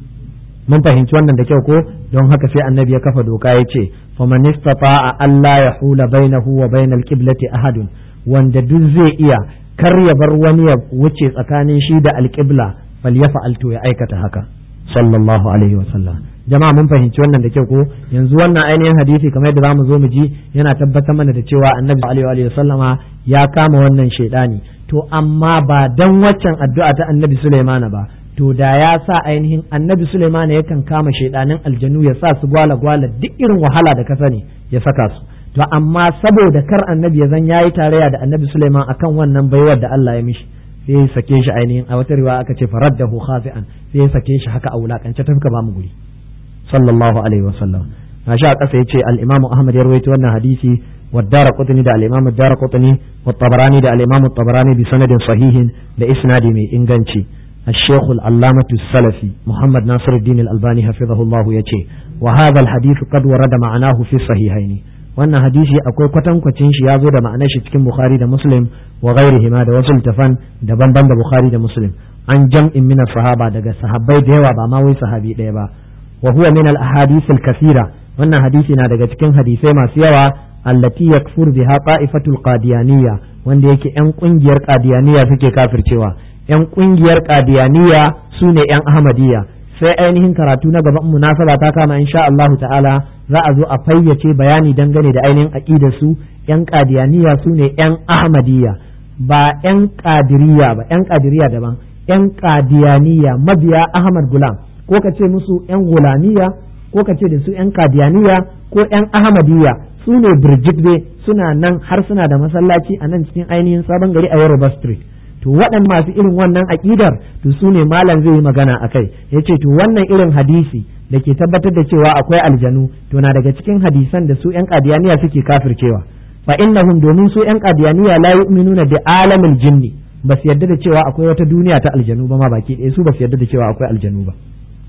mun fahimci wannan da kyau ko don haka sai annabi ya kafa doka ya ce faman istata'a alla yahula bainahu wa bainal qiblati ahadun wanda duk zai iya kar ya bar wani ya wuce tsakanin shi da alqibla falyafa'al to ya aikata haka sallallahu alaihi wasallam jama'a mun fahimci wannan da kyau ko yanzu wannan ainihin hadisi kamar yadda zamu zo mu ji yana tabbatar mana da cewa annabi alaihi wa sallama ya kama wannan shaidani to amma ba dan waccan addu'a ta annabi Sulaimana ba to da ya sa ainihin annabi Sulaimana yakan kama shaidanin aljanu ya sa su gwala gwala duk irin wahala da ka sani ya saka su to amma saboda kar annabi ya zan yayi tarayya da annabi Sulaiman akan wannan baiwar da Allah ya mishi sai ya sake shi ainihin a wata riwaya aka ce faraddahu khafi'an sai ya sake shi haka a wulakance ta fuka ba mu guri sallallahu alaihi wasallam na sha kasa yace al-Imam Ahmad ya rawaito wannan hadisi wa Daraqutni da al-Imam Daraqutni wa Tabarani da al-Imam Tabarani bi sanadin sahihin da isnadi mai inganci الشيخ العلامة السلفي محمد ناصر الدين الألباني حفظه الله يتي وهذا الحديث قد ورد معناه في الصحيحين wannan hadisi akwai kwatankwacin shi ya zo da ma'anar shi cikin Bukhari da Muslim wa ghairihima da wasu littafan daban-ban da Bukhari da Muslim an jam'in min sahaba daga sahabbai da yawa ba ma wai sahabi ɗaya ba wa huwa min al ahadith al kathira wannan hadisi na daga cikin hadisai masu yawa allati yakfur biha qa'ifatul qadiyaniyya wanda yake yan kungiyar qadiyaniyya suke kafircewa yan kungiyar qadiyaniyya sune yan ahmadiyya sai ainihin karatu na gaban munasaba ta kama insha Allah ta'ala za a zo a fayyace bayani dangane da ainihin aqidar su yan qadiyaniya su ne yan ahmadiyya ba yan qadiriyya ba yan qadiriyya daban yan qadiyaniya mabiya ahmad gulam ko ka ce musu yan gulamiya ko ka ce da su yan qadiyaniya ko yan ahmadiyya su ne birjit suna nan har suna da masallaci a nan cikin ainihin sabon gari a Yoruba Street to waɗannan masu irin wannan aƙidar to su ne malam zai yi magana a kai ya ce to wannan irin hadisi da ke tabbatar da cewa akwai aljanu to na daga cikin hadisan da su 'yan ƙadiyaniya suke kafircewa fa innahum domin su 'yan ƙadiyaniya la yu'minuna bi alamil jinni ba su yarda da cewa akwai wata duniya ta aljanu ba ma baki ɗaya su ba su yarda da cewa akwai aljanu ba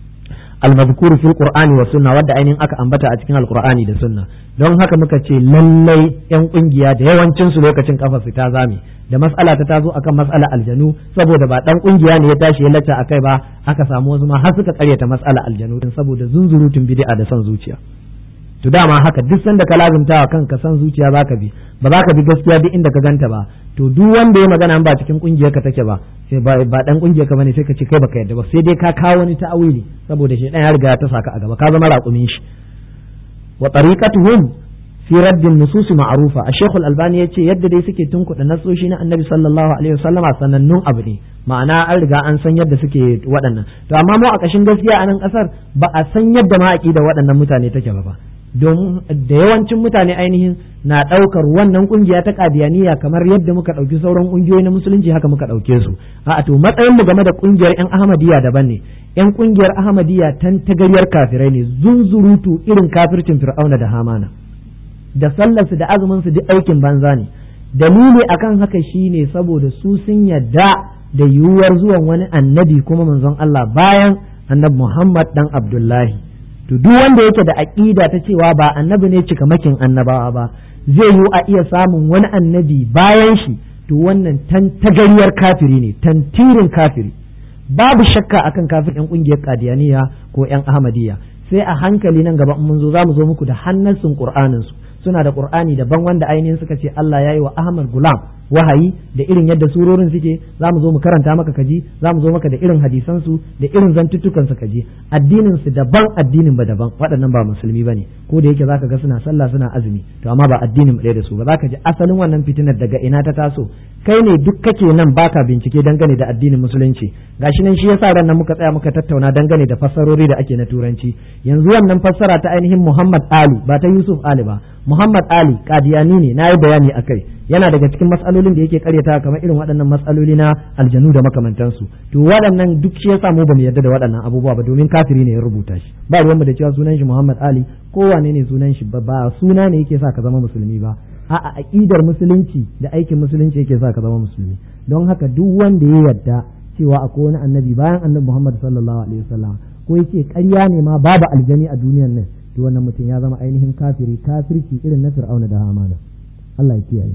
المذكور في القرآن والسنة wadda ainihin aka ambata a cikin alqur'ani da sunna don haka muka ce lallai yan kungiya da yawancin su lokacin kafa su ta zame da mas'ala ta tazo akan mas'ala aljanu saboda ba dan kungiya ne ya tashi ya lacca akai ba aka samu wasu ma har suka karyata mas'ala aljanu din saboda zunzurutun bid'a da son zuciya to dama haka duk sanda ka lazumta wa kanka san zuciya zaka bi ba za ka bi gaskiya duk inda ka ganta ba to duk wanda ya magana ba cikin kungiyar ka take ba sai ba ba dan kungiyar ka bane sai ka ce kai baka yadda ba sai dai ka kawo wani ta'awili saboda shi dan ya riga ta saka a gaba ka zama raƙumin shi wa tariqatuhum fi raddin nusus ma'rufa a shekul albani yace yadda dai suke tunkuɗa nasoshi na annabi sallallahu alaihi wasallama sanannun abu ne ma'ana an riga an san yadda suke waɗannan to amma mu a ƙashin gaskiya a nan ƙasar ba a san yadda ma aqida waɗannan mutane take ba don da yawancin mutane ainihin na ɗaukar wannan ƙungiya ta kadiyaniya kamar yadda muka ɗauki sauran ƙungiyoyi na musulunci haka muka ɗauke su a to matsayin mu game da ƙungiyar yan ahmadiyya daban ne yan ƙungiyar ahmadiyya tan tagariyar kafirai ne zunzurutu irin kafircin fir'auna da hamana da sallarsu da azumin su duk aikin banza ne dalili akan haka shine saboda su sun yadda da yiwuwar zuwan wani annabi kuma manzon Allah bayan annabi Muhammad dan Abdullahi to duk wanda yake da aqida ta cewa ba annabi ne cikamakin annabawa ba zai yiwu a iya samun wani annabi bayan shi to wannan tantagariyar kafiri ne tantirin kafiri babu shakka akan kafir yan kungiyar kadiyaniya ko yan ahmadiyya sai a hankali nan gaba mun zo zamu zo muku da hannasin qur'anin su suna da qur'ani daban wanda ainihin suka ce Allah yayi wa Ahmad Gulam wahayi da irin yadda surorin suke za mu zo mu karanta maka kaji za mu zo maka da irin hadisan su da irin zantuttukan su kaji addinin su daban addinin ba daban waɗannan ba musulmi bane ko da yake zaka ga suna sallah suna azumi to amma ba addinin mu ɗaya da su ba zaka ji asalin wannan fitinar daga ina ta taso kai ne duk kake nan baka bincike dangane da addinin musulunci gashi nan shi yasa ran nan muka tsaya muka tattauna dangane da fassarori da ake na turanci yanzu wannan fassara ta ainihin Muhammad Ali ba ta Yusuf Ali ba Muhammad Ali kadiyani ne na yi bayani akai yana daga cikin matsalolin da yake karyata kamar irin waɗannan matsaloli na aljanu da makamantansu to waɗannan duk shi yasa mu bamu yarda da waɗannan abubuwa ba domin kafiri ne ya rubuta shi ba ruwanmu da cewa sunan shi Muhammad Ali ko wane ne sunan shi ba ba suna ne yake sa ka zama musulmi ba a'a aqidar musulunci da aikin musulunci yake sa ka zama musulmi don haka duk wanda ya yarda cewa akwai wani annabi bayan annabi Muhammad sallallahu alaihi wasallam ko yace ƙarya ne ma babu aljani a duniyar nan to wannan mutum ya zama ainihin kafiri kafirci irin na Fir'auna da Hamana Allah ya kiyaye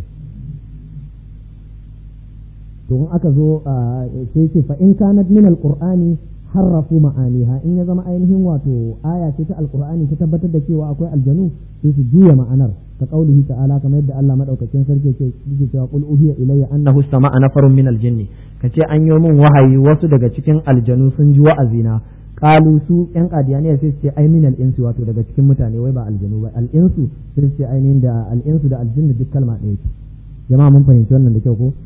to in aka zo sai ce fa in kanat min alqur'ani harrafu ma'aniha in ya zama ainihin wato aya ce ta alqur'ani ta tabbatar da cewa akwai aljanu sai su juya ma'anar ka qaulihi ta'ala kamar yadda Allah madaukakin sarki yake yake cewa qul uhiya ilayya annahu sama'a nafarun min aljinn kace an yi min wahayi wasu daga cikin aljanu sun ji wa'azina qalu su yan qadiyaniya sai su ce ai min al-insu wato daga cikin mutane wai ba aljanu ba al-insu sai su ce ainihin da al-insu da aljinnu duk kalma ɗaya ce jama'a mun fahimci wannan da kyau ko